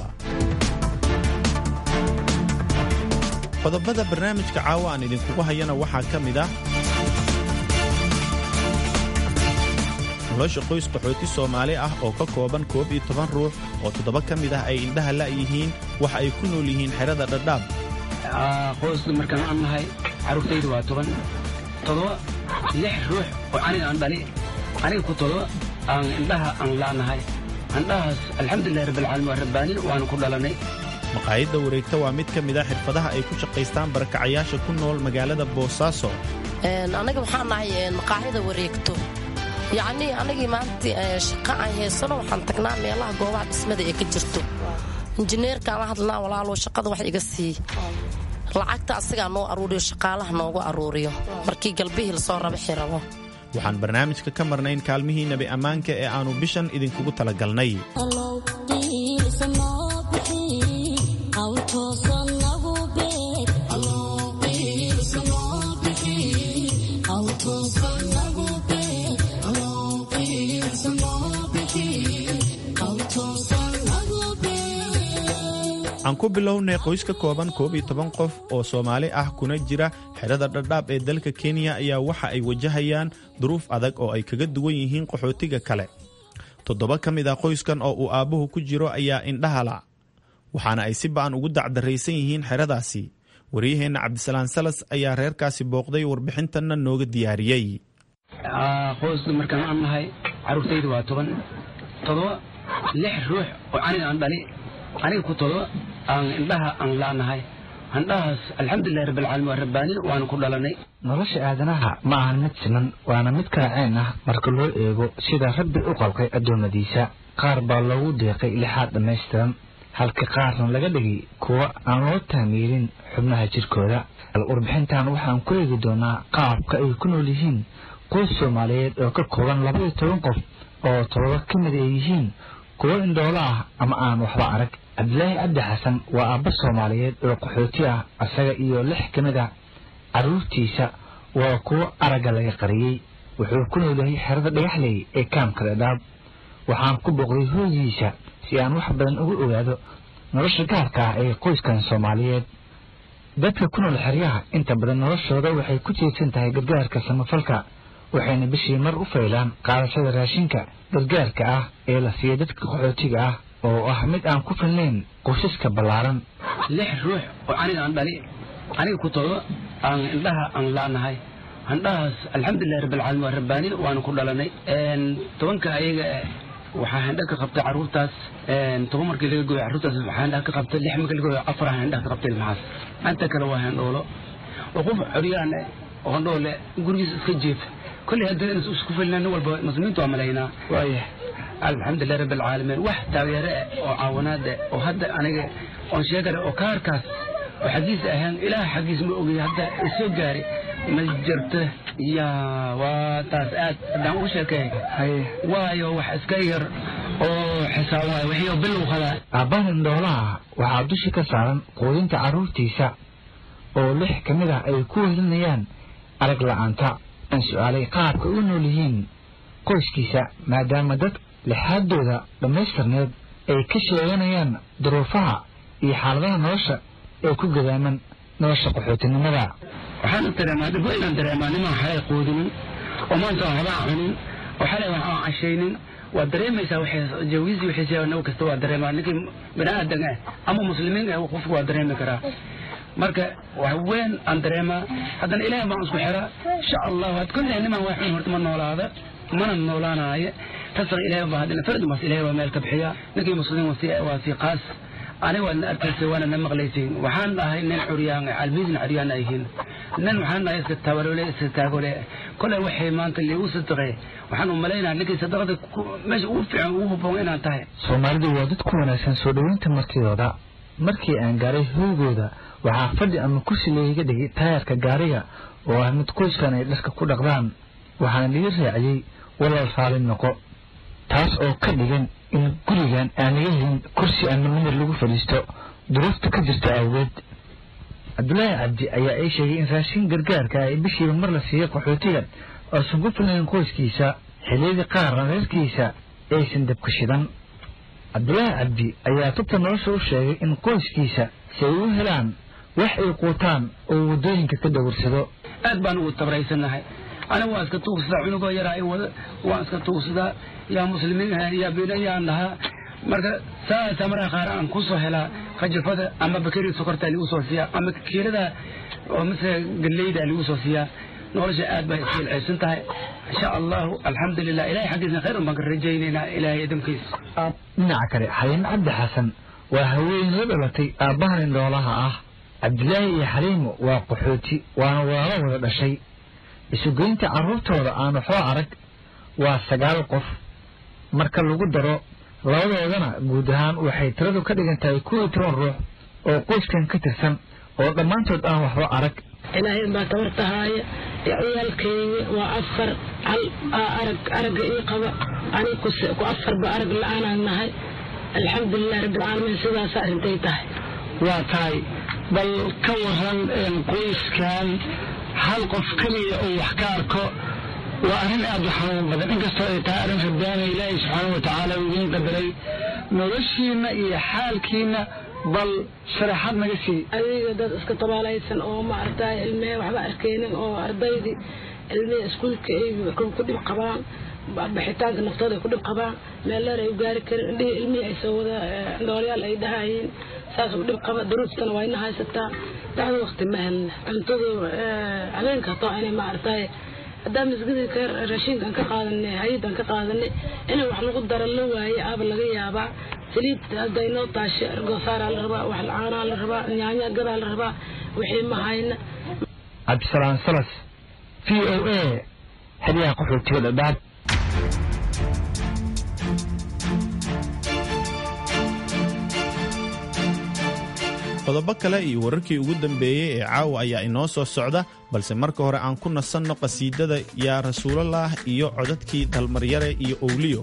qodobada barnaamijka caawa aan idinkugu hayana waxaa ka mid ah nolosha qoys qaxooti soomaali ah oo ka kooban koob iyo toban ruux oo toddoba ka mid ah ay indhaha la'yihiin waxa ay ku nool yihiin xerada dhadhaab qoyska markaan aan nahay carruurtaydu waa toban todoba lix ruux oo aniga aan dhali aniga ku todoba aan indhaha aan la'nahay indhahaas alxamdulilahi rabbilcaalamiin waa rabbaanin waanu ku dhalanay maqaayadda wareegta waa mid ka mid ah xirfadaha ay ku shaqaystaan barakacayaasha ku nool magaalada boosaaso anaga waxaan nahay maqaaxida wareegto yacnii anagii maanta shaqa aan haysano waxaan tagnaa meelaha goobaha dhismada ee ka jirto injineerkaan la hadlanaa walaalow shaqada wax iga sii lacagta asagaa noo aruuriyo shaqaalaha noogu aruuriyo markii galbihii lasoo rabaxi rabo waxaan barnaamijka ka marnayn kaalmihii nebi ammaanka ee aannu bishan idinkugu talagalnay aan ku bilownay qoys ka kooban koob iyo toban qof oo soomaali ah kuna jira xerada dhadhaab ee dalka kenya ayaa waxa ay wajahayaan duruuf adag oo ay kaga duwan yihiin qaxootiga kale toddoba ka mid ah qoyskan oo uu aabbuhu ku jiro ayaa indhahala waxaana ay si ba'an ugu dacdarraysan yihiin xeradaasi waryaheenna cabdisalaan salas ayaa reerkaasi booqday warbixintanna nooga diyaariyey qoyska markaan aan nahay carruurtaydu waa toban todoba lix ruux oo aniga aan dhali aniga ku todoba aan indhaha aan la'nahay indhahaas alxamdulilahi rabbilcaalamiin waa rabbaanin waanu ku dhalanay nolosha aadanaha ma ahan mid siman waana mid kaaceen ah marka loo eego sida rabbi u qalqay addoommadiisa qaar baa loogu deeqay lixaad dhammaystiran halka qaarna laga dhigay kuwa aan loo taamiirin xubnaha jirkooda warbixintan waxaan ku eegi doonaa qaabka ay ku nool yihiin qoys soomaaliyeed oo ka kooban labaiyo toban qof oo todoba ka mid ay yihiin kuwo indhoolo ah ama aan waxba arag cabdilaahi cabdi xasan waa aabba soomaaliyeed oo qaxooti ah isaga iyo lix ka mid a carruurtiisa waa kuwo aragga laga qariyey wuxuu ku nool yahay xerada dhagaxley ee kaamka dhadhaab waxaan ku booqday hooygiisa si aan wax badan uga ogaado nolosha gaarka ah ee qoyskan soomaaliyeed dadka ku nool xeryaha inta badan noloshooda waxay ku tiirsan tahay gargaarka samafalka waxayna bishii mar u faylaan qaadashada raashinka gargaarka ah ee la siiya dadka qaxootiga ah oo ah mid aan ku filnayn qoysaska ballaaran lix ruux oo aniga aan dhali aniga ku todoba aan indhaha aan la'nahay indhahaas alxamdulilahi rabbilcaalamiin waa rabbaanin waanu ku dhalanay tobanka ayaga waxaa handha ka qabtay carruurtaas toban markii laga gooyo carruurtaas waxaa handha ka qabtay lix markii laga gooyo afar handha ka qabtay ilmahaas inta kale waa handhoolo oo qof xoryaan oo handhoole gurigiisa iska jeefa kolley haddii in isku filnaa nin walba muslimiintu waa malaynaa waaya alxamdulilah rabbi alcaalamiin wax taageere ah oo caawinaad ah oo hadda aniga oon sheegale oo kaarkaas oo xaggiisa ahaan ilaah xaggiis ma ogay hadda isoo gaari ma jirto ya waa taas aad haddaan ugu sheekeey waayo wax iska yar oo xisaabaya wixii bilow qadaa aabbahan indhoolaha waxaa dushi ka saaran quudinta carruurtiisa oo lix ka mid ah ay ku wehelinayaan arag la'aanta aan su'aalay qaabka u nool yihiin qoyskiisa maadaama dad lixaadooda dhammaystirneed ay ka sheeganayaan duruufaha iyo xaaladaha nolosha ee ku gadaaman nolosha qaxootinimada waxaan dareemaa dhib inaan dareemaa nimaan xalay quudinin oo maanta aan waxba cunin oo xalay wax aan cashaynin waa dareemaysaa jawiisii wixiisa naw kasta waa dareemaa ninkii bini aadan ah ama muslimiin ah qofku waa dareemi karaa marka wax weyn aan dareemaa haddana ilaahay baan isku xiraa insha allahu had kolley niman waa xun horta ma noolaada mana noolaanaayo tasna ilaahay baa haddana fardi mas ilaahay waa meel ka bixiya ninkii muslimiin waa sii qaas aniga waadna arkaysay waana na maqlaysay waxaan dhahay nin curyaan albiisna curyaan ayhiin nin waxaan dhahay iska tabarole iska taagole kolay waxay maanta liigu sadaqay waxaan u malaynaha ninkii sadaqada meesha ugu fiican ugu habboon inaan tahay soomaalidu waa dad ku wanaagsan soo dhoweynta martidooda markii aan gaaray hoygooda waxaa fadhi ama kursi layga dhigay taayarka gaariga oo ah mid qoyskan ay dharka ku dhaqdaan waxaana liga raaciyey walaal raali noqo taas oo ka dhigan in gurigan aan laga helin kursi ama nimir lagu fadhiisto duruufta ka jirta awgeed cabdulaahi cabdi ayaa ii sheegay in raashin gargaarka ay bishiiba mar la siiyo qaxootigan oosan ku filayn qoyskiisa xilliyadii qaarna reerkiisa aysan dabka shidan cabdulaahi cabdi ayaa tubta nolosha u sheegay in qoyskiisa si ay u helaan wax ay quutaan oo waddooyinka ka dawarsado aad baan ugu tabraysanahay aniga waan iska tuugsadaa cunugoo yaraa i wada waan iska tuugsadaa yaa muslimiin yaa bina yaan dhahaa marka saasa markaa qaar aan kusoo helaa kajafada ama bakeri sokorta ligu soo siiyaa ama kiilada oo mise galleyda ligu soo siiyaa nolosha aad bay isfiilceysan tahay insha allahu alxamdulilah ilahay xaggiisna khayr un baan ka rajaynaynaa ilahay idamkiisa dhinaca kale xaliimo cabdi xasan waa haween la dhalatay aabbahan indhoolaha ah cabdilaahi iyo xaliimo waa qaxooti waana walaalo wada dhashay isugeynta carruurtooda aan waxba arag waa sagaal qof marka lagu daro labadoodana guud ahaan waxay tiradu ka dhigan tahay kuw iyo toban ruux oo qoyskan ka tirsan oo dhammaantood aan waxba arag ilaahay baa tabartahaaya ciyaalkeyga waa afar hal arag aragga ii qaba aniga ku afarba arag la-aanaan nahay alxamdulilah rabbilcaalamiin sidaas arrintay tahay waa tahay bal ka waran qoyskan hal qof keliya oo wax ka arko waa arrin aad u xanuun badan inkastoo ay tahay arrin rabbaana ilaahay subxaana wa tacaala uu idiin qadaray noloshiina iyo xaalkiina bal sharaxaad naga sii adiga dad iska tabaalaysan oo maaragtay ilmee waxba arkeynin oo ardaydii ilmihii iskuulka ay ku dhib qabaan baxitaanka naftooda ay ku dhib qabaan meel dheer ay u gaari karin indhihii ilmihii ay soo wada dhoolyaal ay dhahayiin saas u dhib qaba duruuftana waa ina haysataa dacdo waqti ma helna cuntadu habeenka hataa inay maaragtay haddaan masgidii ka raashinkan ka qaadanay hay-adan ka qaadanay inay wax lagu daro la waaye aaba laga yaabaa saliid hadday noo taasho ergosaaraa la rabaa wax caanaa la rabaa nyaanya gadaa la rabaa wixii ma hayna cabdisalaam salas v o a xeryaha qaxootiga dhadhaab qodobo kale iyo wararkii ugu dambeeyey ee caawa ayaa inoo soo socda balse marka hore aan ku nasanno qasiidada yaa rasuulalah iyo codadkii dalmaryare iyo owliyo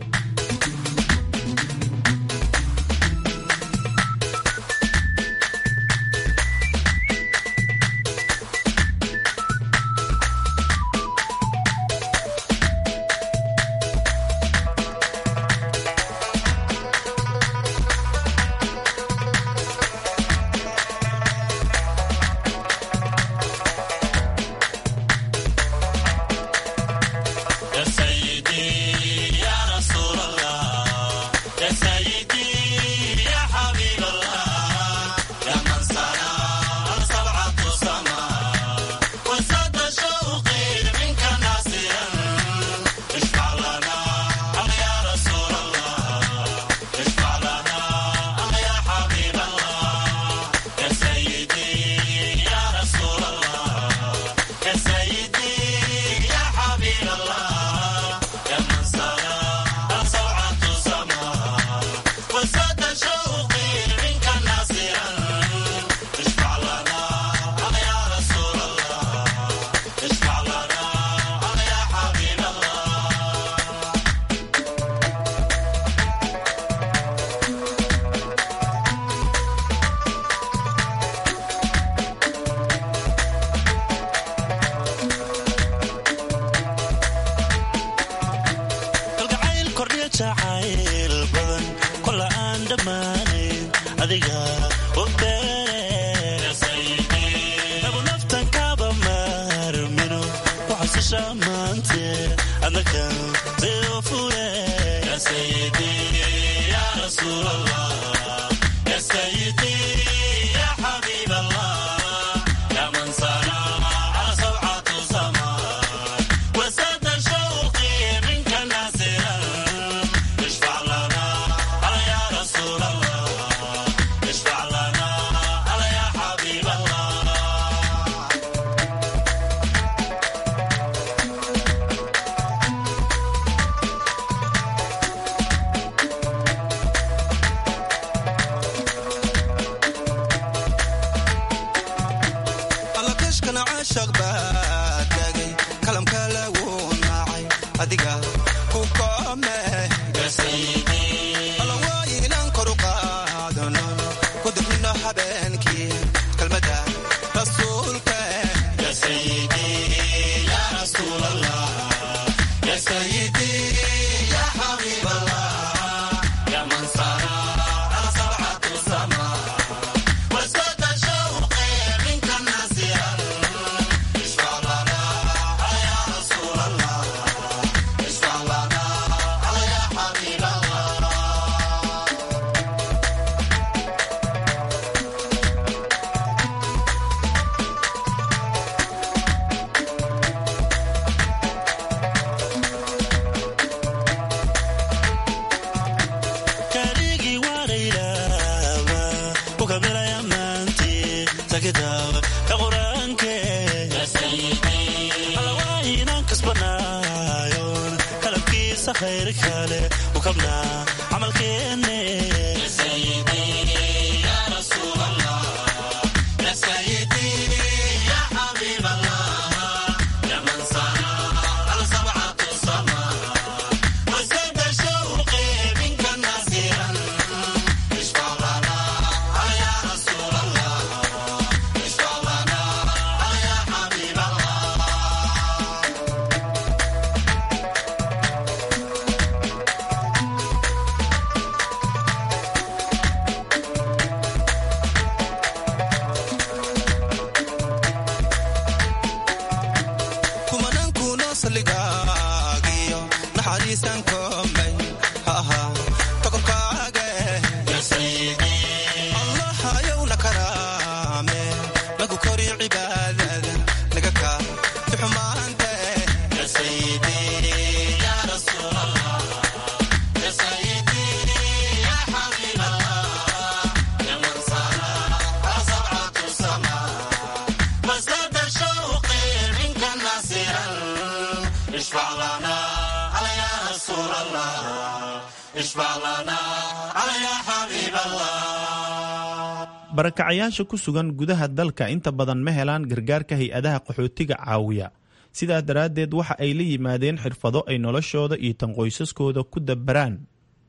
barakacayaasha ku sugan gudaha dalka inta badan ma helaan gargaarka hay-adaha qaxootiga caawiya sidaas daraaddeed waxa ay la yimaadeen xirfado ay noloshooda iyo tan qoysaskooda ku dabaraan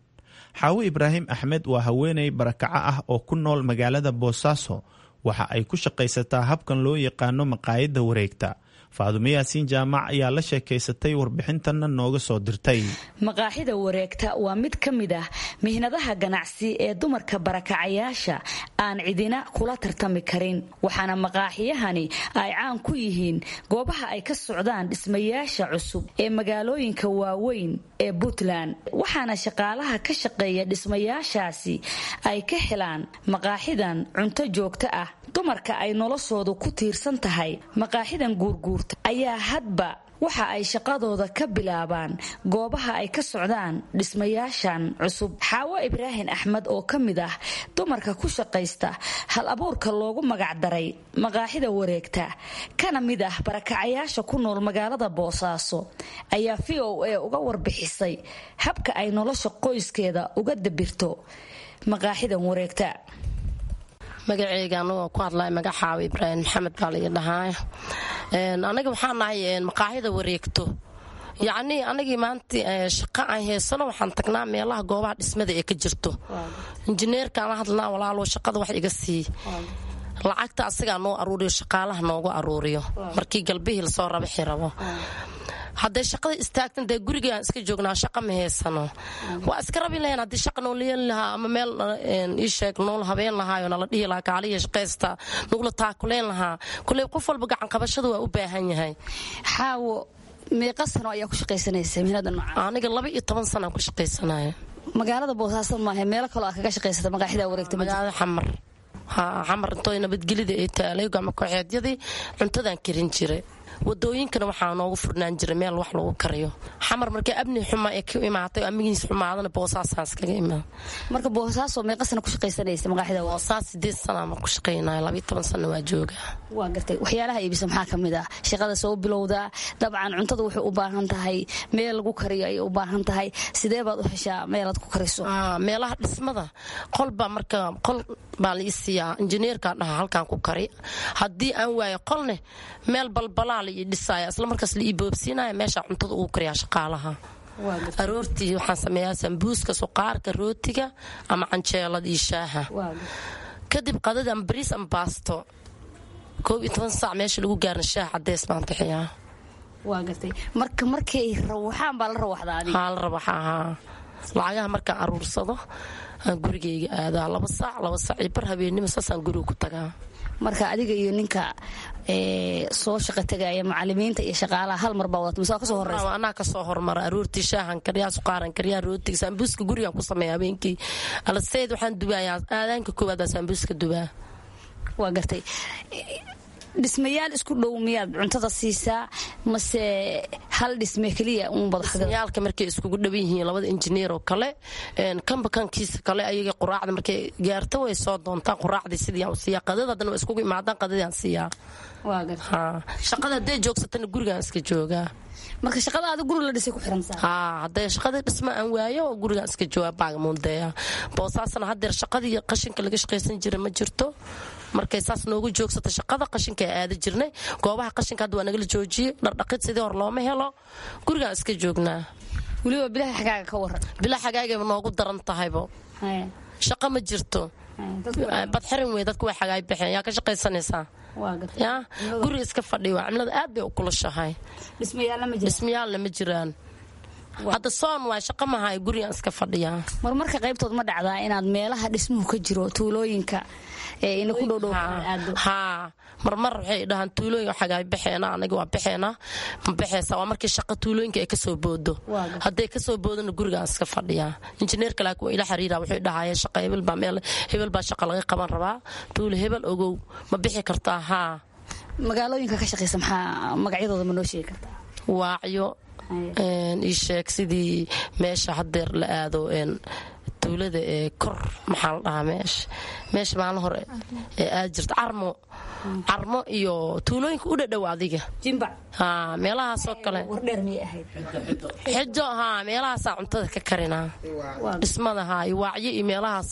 xaawo ibraahim axmed waa haweeney barakaco ah oo ku nool magaalada boosaaso waxa ay ku shaqaysataa habkan loo yaqaano maqaayadda wareegta faadumo yaasiin jaamac ayaa la sheekaysatay warbixintanna nooga soo dirtay maqaaxida wareegta waa mid ka mid ah mihnadaha ganacsi ee dumarka barakacayaasha aan cidina kula tartami karin waxaana maqaaxiyahani ay caan ku yihiin goobaha ay ka socdaan dhismayaasha cusub ee magaalooyinka waaweyn ee puntland waxaana shaqaalaha ka shaqeeya dhismayaashaasi ay ka helaan maqaaxidan cunto joogto ah dumarka ay noloshoodu ku tiirsan tahay maqaaxidan guurguur ayaa hadba waxa ay shaqadooda ka bilaabaan goobaha ay ka socdaan dhismayaashan cusub xaawo ibraahim axmed oo ka mid ah dumarka ku shaqaysta hal abuurka loogu magacdaray maqaaxida wareegta kana mid ah barakacayaasha ku nool magaalada boosaaso ayaa v o a uga warbixisay habka ay nolosha qoyskeeda uga dabirto maqaaxidan wareegta magaceyga anagoo ku hadlaya magaxaawa ibraahim maxamed baa laii dhahaa anaga waxaa nahay maqaaxida wareegto yacnii anagii maanta shaqo aan heysano waxaan tagnaa meelaha goobaha dhismada ee ka jirto injineerkaana hadlnaa walaalo shaqada wax iga sii lacagta asagaa noo aruuriyo shaqaalaha noogu aruuriyo markii galbihii lasoo rabaxi rabo hadday shaqada istaagtan dee gurigaan iska joognaa shaqa ma haysano waa iska rabi lahayn haddii shaqa noo leeli lahaa ama meel ii sheeg nool habeen lahaayo nala dhihi lahaa kaaliya shaqaysta nugula taakuleen lahaa kulley qof walba gacan qabashada waa u baahan yahay xaawo meeqa sano ayaa ku shaqaysanaysa mihnada noocan aniga laba iyo toban sanaan ku shaqaysanaya magaalada boosaaso maaha meelo kaloo aad kaga shaqaysata maqaaxida wareegta magaalada xamar xamar intoo nabadgelida ay taalay gama kooxeedyadii cuntadaan karin jiray wadooyinkana waxaa noogu furnaan jiray meel wax lagu kariyo xamar markii abni xuma ee ka imaatay amigiis xumaadana boosaasaan iskaga imaada marka boosaaso meeqa sana ku shaqaysanaysa maqaaxida boosaas sideed sana ma ku shaqaynaya labiyo toban sana waa jooga waa gartay waxyaalaha iibisa maxaa ka mid ah shaqada soo bilowdaa dabcan cuntada waxay u baahan tahay meel lagu kariyo ayay u baahan tahay sidee baad u heshaa meelaad ku kariso meelaha dhismada qolbaa marka qol baa la isiiyaa injineerkaa dhaha halkaan ku kari haddii aan waayo qolne meel balbalaa la ii dhisaya isla markaas la ii boobsiinaya meeshaa cuntada ugu kariyaa shaqaalaha aroortii waxaan sameeyaa sambuuska suqaarka rootiga ama canjeelada iyo shaaha kadib qadada ama bariis ama baasto koob iyo toban saac meesha lagu gaarin shaah cadeys baan bixiyaa waa gartay marka markay rawaxaan baa la rawaxdaa adiga haa la rawaxa haa lacagaha markaan aruursado aan gurigayga aadaa laba saac laba saac iyo bar habeennimo saasaan guriga ku tagaa marka adiga iyo ninka soo shaqa tegaya macalimiinta iyo shaqaalaha hal mar baa wadata mise waa kasoo horeysa anaa kasoo hormara aroortii shaahan kariyaa suqaaran kariyaa rootiga saambuuska gurigaan ku sameeya habeenkii alaseyd waxaan dubayaa aadaanka koowaad baa saambuuska dubaa waa gartay dhismayaal isku dhow miyaad cuntada siisaa mase hal dhisme keliya dhismayaalka markay iskugu dhawan yihiin labada injineer oo kale kanba kankiisa kale ayaga quraacda markay gaarto way soo doontaan quraacdii sidii aan siiyaa qadada haddana waa iskugu imaadaan qadadii aan siiyaa shaqada hadday joogsatana gurigaan iska joogaa marka shaqadaada guri la dhisay ku xirantaa haa hadday shaqadii dhisma aan waayo gurigaan iska joogaa baagamuundeeya boosaasana haddeer shaqadii qashinka laga shaqaysan jira ma jirto markay saas noogu joogsata shaqada qashinka aada jirnay goobaha qashinka hadda waa nagala joojiyey dhardhaqid sidii hor looma helo gurigaan iska joognaa weliba bilaha xagaaga ka waran bilaha xagaagayba noogu daran tahaybo shaqo ma jirto badxirin wey dadku way xagaay baxeen yaa ka shaqaysanaysaa ya guriga iska fadhiya waa cimilada aad bay u kulashahay dhismayaalna ma jiraan hadda soon waa shaqa mahay gurigaan iska fadhiyaa marmarka qaybtood ma dhacdaa inaad meelaha dhismuhu ka jiro tuulooyinka ina ku dhowdhow haa marmar waxay dhahaan tuulooyinka xagaay baxeena anaga waa baxeena ma baxeysa waa markii shaqa tuulooyinka ay kasoo boodo hadday kasoo boodona gurigaan iska fadhiyaa injineerka laakiin waa ila xiriira wuxuu dhahaya shaqa hebel baa meel hebel baa shaqa laga qaban rabaa tuulo hebel ogow ma bixi kartaa haa magaalooyinka ka shaqeysa maxaa magacyadooda ma noo sheegi kartaa waacyo ii sheeg sidii meesha hadeer la aado tuulada ee kor maxaa la dhahaa meesha meesha maalin hore ee aad jirta carmo carmo iyo tuulooyinka u dhadhow adiga haa meelahaasoo kale xijo haa meelahaasaa cuntada ka karinaa dhismada haa iyo waacyo iyo meelahaas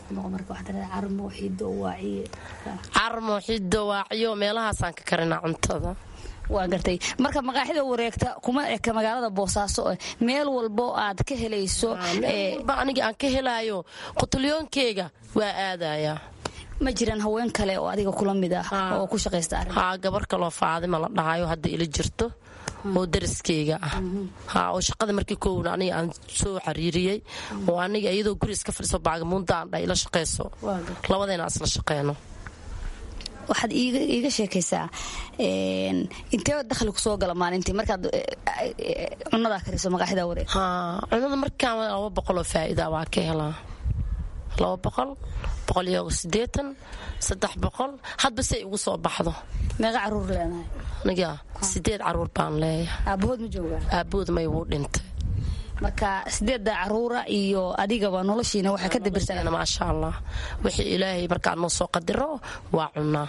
carmo xido waacyo meelahaasaan ka karinaa cuntada waa gartay marka maqaaxida wareegta kuma eka magaalada boosaaso meel walbo aad ka helayso aniga aan ka helaayo qutulyoonkeyga waa aadayaa ma jiraan haween kale oo adiga kula mid ah oo ku shaqaysta haa gabar kaloo faadima la dhahayo hadda ila jirto oo dariskeyga ah haa oo shaqada markii koowna aniga aan soo xariiriyey oo aniga iyadoo guri iska fadhiso baagamuunda aan dha ila shaqayso labadayna isla shaqeyno waxaad iiga sheekaysaa intee dakhli kusoo gala maalintii markaad cunadaa kariso maqaaxida wareeg cunada markaan laba boqoloo faa'iida waa ka helaa laba boqol boqol iyo sideetan saddex boqol hadba say igu soo baxdo meeqa caruur leenahay aniga sideed caruur baan leeyahay aabahood ma joogaa aabahood may wuu dhintay marka sideedda caruura iyo adigaba noloshiina waxaa ka dabirsan maasha allah wixii ilaahay markaa noo soo qadiro waa cunaa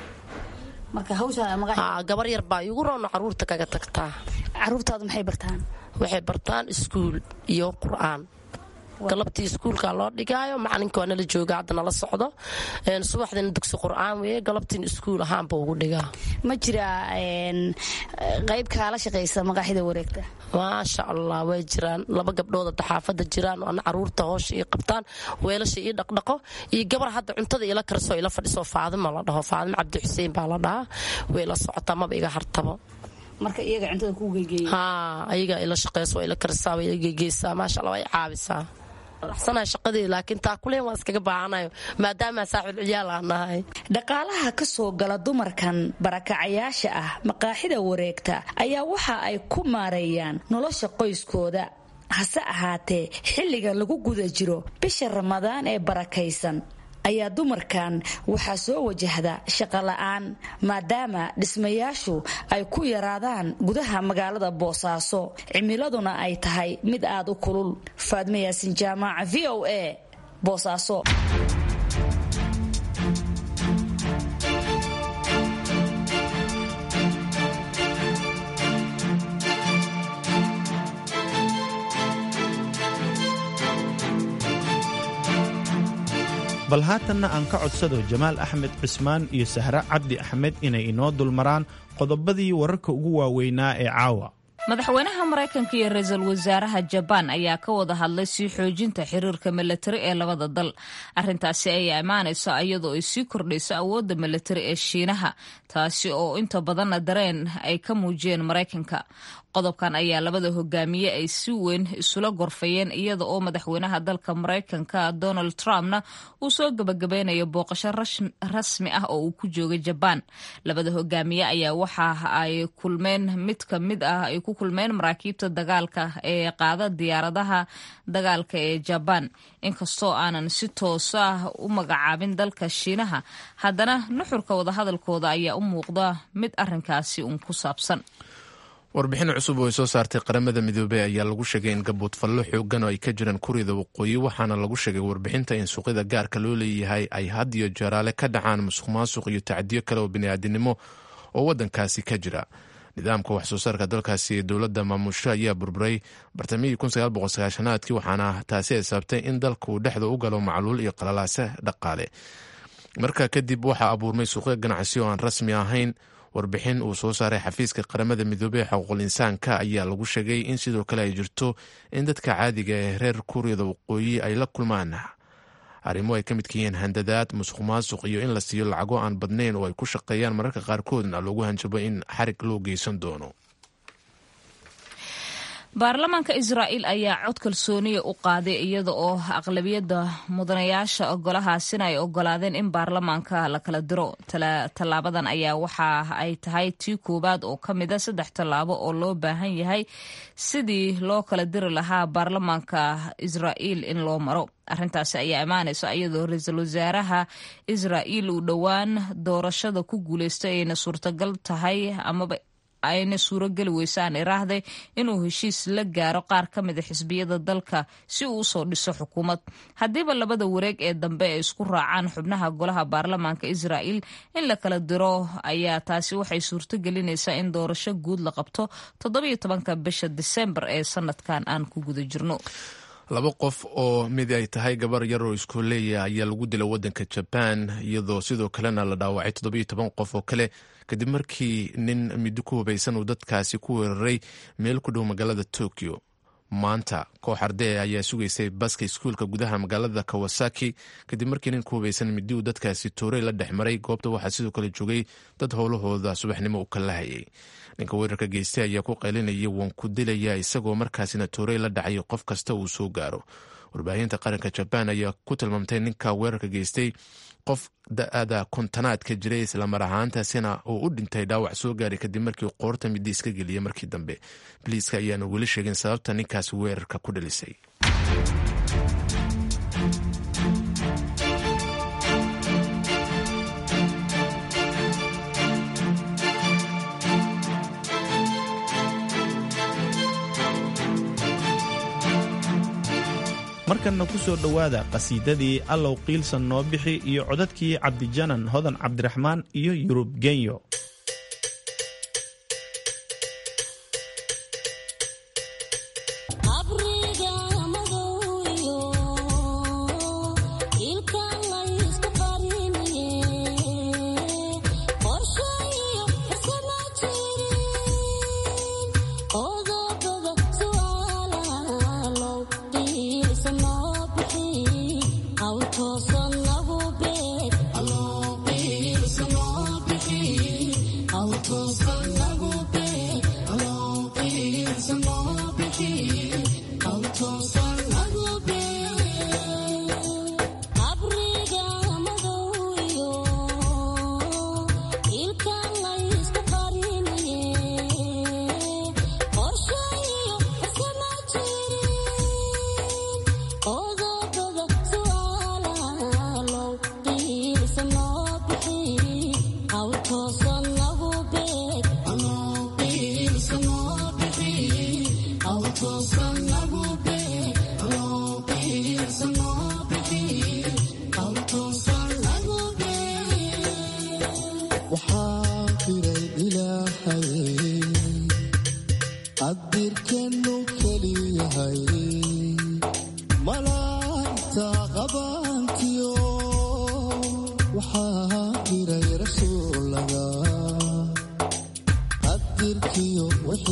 gabar yar baa igu roona caruurta kaga tagtaa caruurtaadu maxay bartaan waxay bartaan iskuul iyo qur'aan galabtii iskuulka loo dhigaayo macalinka waa nala jooga hadda nala socdo subaxdina dugsi qur'aan weye galabtiina iskuul ahaanba ugu dhigaa ma jiraa qayb kaala shaqaysa maqaaxida wareegta maasha allah way jiraan laba gabdhood hadda xaafada jiraan ana caruurta hoosha ii qabtaan weelasha ii dhaqdhaqo iyo gabar hadda cuntada ila karisoo ila fadhiso faadima la dhaho faadima cabdi xuseen baa la dhahaa way la socotaa maba iga hartabo marka iyaga cuntada ku geegeeya haa ayaga ila shaqeyso waa ila karisaa waa ila geegeysaa maasha allah way caabisaa raxsanahay shaqadii laakiin taa kuleen waan iskaga baahanayo maadaama saaxiib ciyaal aan nahay dhaqaalaha ka soo gala dumarkan barakacayaasha ah maqaaxida wareegta ayaa waxa ay ku maareeyaan nolosha qoyskooda hase ahaatee xilliga lagu guda jiro bisha ramadaan ee barakaysan ayaa dumarkan waxaa soo wajahda shaqola'aan maadaama dhismayaashu ay ku yaraadaan gudaha magaalada boosaaso cimiladuna ay tahay mid aad u kulul faadme yaasin jaamaaca v o a boosaaso bal haatanna aan ka codsado jamaal axmed cismaan iyo sahre cabdi axmed inay inoo dulmaraan qodobadii wararka ugu waaweynaa ee caawa madaxweynaha maraykanka iyo ra-iisul wasaaraha jabaan ayaa ka wada hadlay sii xoojinta xiriirka milatari ee labada dal arintaasi ayaa imaanaysa iyadoo ay sii kordhayso awoodda milatari ee shiinaha taasi oo inta badanna dareen ay ka muujiyeen maraykanka qodobkan ayaa labada hogaamiye ay si weyn isula gorfayeen iyada oo madaxweynaha dalka maraykanka donald trumpna uu soo gabagabeynayo booqasho rasmi ah oo uu ku joogay jabaan labada hogaamiye ayaa waxa ay kulmeen mid ka mid ah ay ku kulmeen maraakiibta dagaalka ee qaada diyaaradaha dagaalka ee jabaan inkastoo aanan si toos ah u magacaabin dalka shiinaha haddana nuxurka wadahadalkooda ayaa u muuqda mid arinkaasi uun ku saabsan warbixin cusub oo ay soo saartay qaramada midoobey ayaa lagu sheegay in gaboodfallo xoogan oo ay ka jiraan kurida waqooyi waxaana lagu sheegay warbixinta in suuqyada gaarka loo leeyahay ay had iyo jeeraale ka dhacaan musuq maasuq iyo tacdiyo kale oo bini'aadinimo oo waddankaasi ka jira nidaamka wax soo saarka dalkaasi ee dowladda maamusho ayaa burburay bartamihii aadkii waxaana taasi ay sababtay in dalka uu dhexda u galo macluul iyo qalalaase dhaqaale markaa kadib waxaa abuurmay suuqyo ganacsi oo aan rasmi ahayn warbixin uu soo saaray xafiiska qaramada midoobey xuquuqul insaanka ayaa lagu sheegay in sidoo kale ay jirto in dadka caadiga ee reer kuuriyada waqooyi ay la kulmaan arrimo ay ka midka yihiin handadaad musuq maasuq iyo in la siiyo lacago aan badnayn oo ay ku shaqeeyaan mararka qaarkoodna loogu hanjabo in xarig loo geysan doono baarlamaanka israa'iil ayaa cod kalsooniya u qaaday iyada oo aqlabiyadda mudanayaasha golahaasina ay ogolaadeen in baarlamaanka la kala diro tallaabadan ayaa waxa ay tahay tii koowaad oo ka mida saddex tallaabo oo loo baahan yahay sidii loo kala diri lahaa baarlamaanka israa'iil in loo maro arrintaasi ayaa imaanaysa iyadoo ra-iisul wasaaraha israa'iil uu dhowaan doorashada ku guuleystay ayna suurtagal tahay amaba ayna suurogeli weysaan iraahday inuu heshiis la gaaro qaar ka mida xisbiyada dalka si uu usoo dhiso xukuumad haddiiba labada wareeg ee dambe ay isku raacaan xubnaha golaha baarlamaanka israa'iil in la kala diro ayaa taasi waxay suurto gelinaysaa in doorasho guud la qabto toddobiyo tobanka bisha disembar ee sanadkan aan ku guda jirno laba qof oo mid ay tahay gabar yar oo iskooleeya ayaa lagu dila wadanka jabaan iyadoo sidoo kalena la dhaawacay toddobiyo toban qof oo kale kadib markii nin middo ku hubaysan uu dadkaasi ku weeraray meel ku dhow magaalada tokyo maanta koox ardee ayaa sugaysay baska iskuulka gudaha magaalada kawasaki kadib markii nin ku hubaysan middi uu dadkaasi toorey la dhex maray goobta waxaa sidoo kale joogay dad howlahooda subaxnimo u kala hayay ninka weerarka geystay ayaa ku qaylinaya waan ku dilaya isagoo markaasina toorey la dhacay qof kasta uu soo gaaro warbaahinta qaranka jabaan ayaa ku tilmaamtay ninka weerarka geystay qof da-ada kontanaadka jiray islamar ahaantaasina uu u dhintay dhaawac soo gaaray kadib markii qoorta middi iska geliyay markii dambe biliiska ayaana weli sheegin sababta ninkaasi weerarka ku dhalisay markanna ku soo dhowaada qhasiidadii allow qiilsan noo bixi iyo codadkii cabdijanan hodan cabdiraxmaan iyo yurub genyo wixii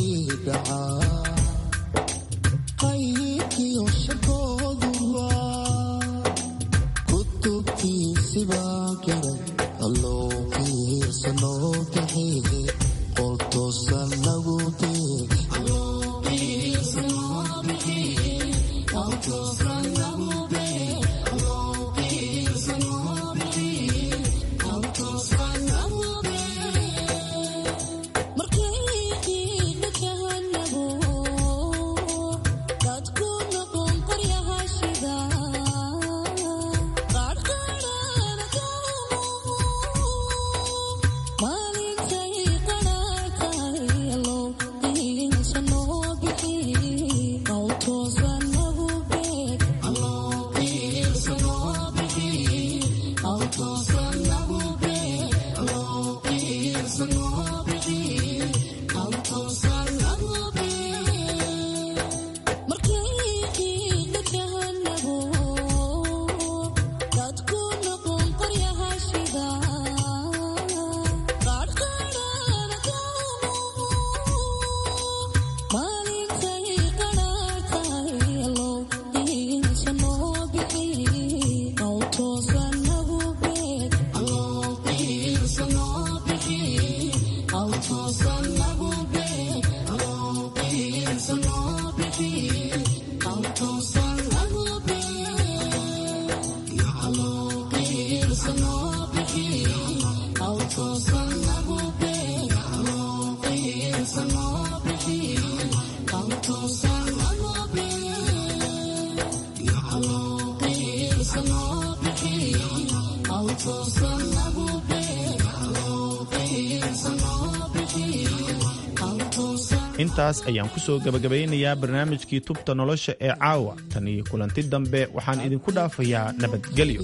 intaas ayaan ku soo gebagabaynayaa barnaamijkii tubta nolosha ee caawa tan iyo kulanti dambe waxaan idinku dhaafayaa nabadgelyo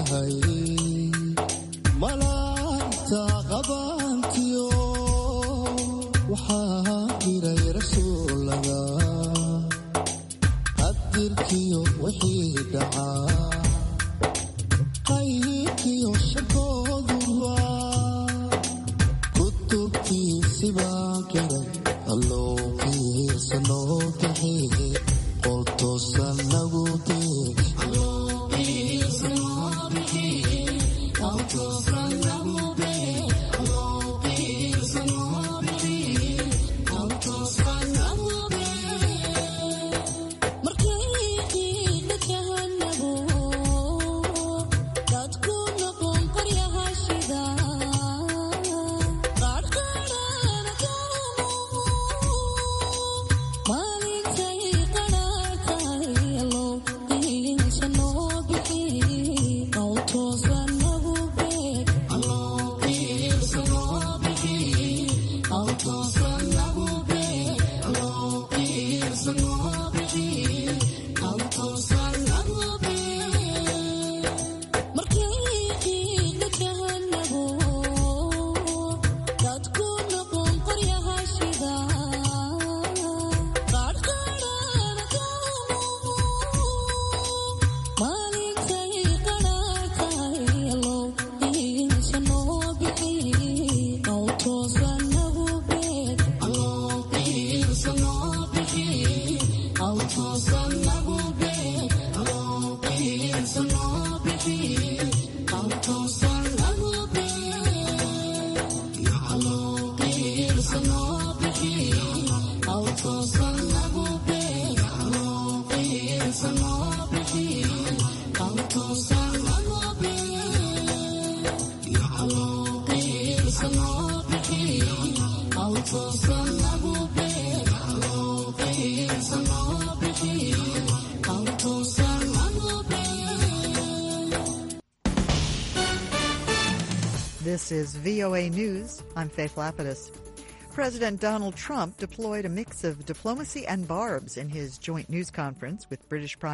This is VOA News. I'm Faith Lapidus. President Donald Trump deployed a mix of diplomacy and barbs in his joint news conference with British Prime